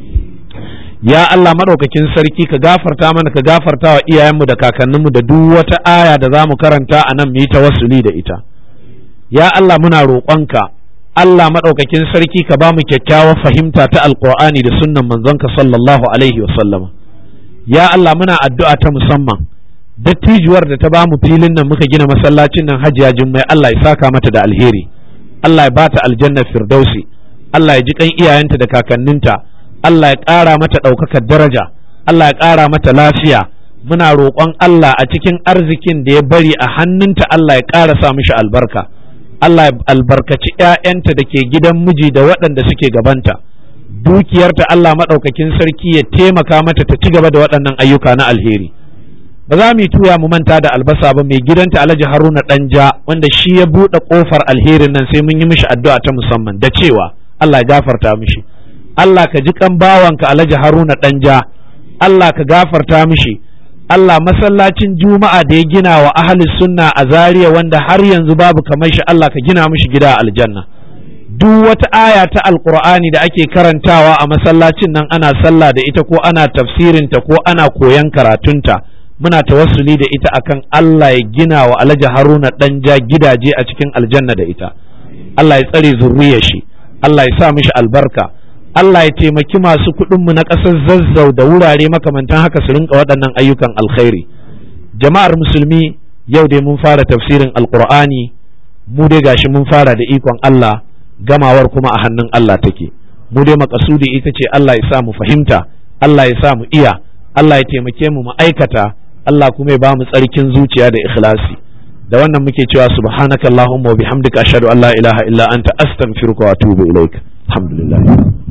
ya Allah maɗaukakin sarki ka gafarta mana ka gafarta wa iyayenmu da kakanninmu da duk wata aya da za mu karanta a nan mu yi tawassuli da ita ya Allah muna roƙonka Allah maɗaukakin sarki ka ba mu kyakkyawar fahimta ta alqur'ani da sunnan manzonka sallallahu alaihi wa sallama ya Allah muna addu'a ta musamman dattijuwar da ta ba mu filin nan muka gina masallacin nan hajiya jummai Allah ya saka mata da alheri Allah ya bata aljanna firdausi Allah ya ji kan iyayenta da kakanninta Allah ya ƙara mata ɗaukakar daraja Allah ya ƙara mata lafiya muna roƙon Allah a cikin arzikin da ya bari a hannunta Allah ya ƙara sa mishi albarka Allah ya albarkaci ‘ya'yanta da ke gidan miji da waɗanda suke gabanta dukiyarta Allah maɗaukakin sarki ya taimaka mata ta ci gaba da waɗannan ayyuka na alheri ba za mu yi tuya mu manta da albasa ba mai gidanta alhaji haruna ɗanja wanda shi ya buɗe ƙofar alherin nan sai mun yi mishi addu'a ta musamman da cewa Allah ya gafarta mishi Allah ka ji kan bawanka alhaji haruna ɗanja Allah ka gafarta mishi Allah masallacin juma'a da ya gina wa ahli sunna a Zaria wanda har yanzu babu kamar shi Allah ka gina mishi gida a aljanna duk wata aya ta alqur'ani da ake karantawa a masallacin nan ana sallah da ita ko ana tafsirinta ko ana koyan karatunta muna tawassuli da ita akan Allah ya gina wa Alhaji Haruna danja gidaje a cikin aljanna da ita Allah ya tsare zurriyar shi Allah ya sa mishi albarka Allah ya taimaki masu kuɗinmu na ƙasar zazzau da wurare makamantan haka su rinka waɗannan ayyukan alkhairi jama'ar musulmi yau dai mun fara tafsirin alkur'ani mu dai gashi mun fara da ikon Allah gamawar kuma a hannun Allah take mu dai makasudi ita ce Allah ya sa mu fahimta Allah ya sa mu iya Allah ya taimake mu mu aikata Allah kuma ya ba mu tsarkin zuciya da ikhlasi da wannan muke cewa subhanakallahumma wa bihamdika ashhadu an la ilaha illa anta astaghfiruka wa atubu ilaik alhamdulillah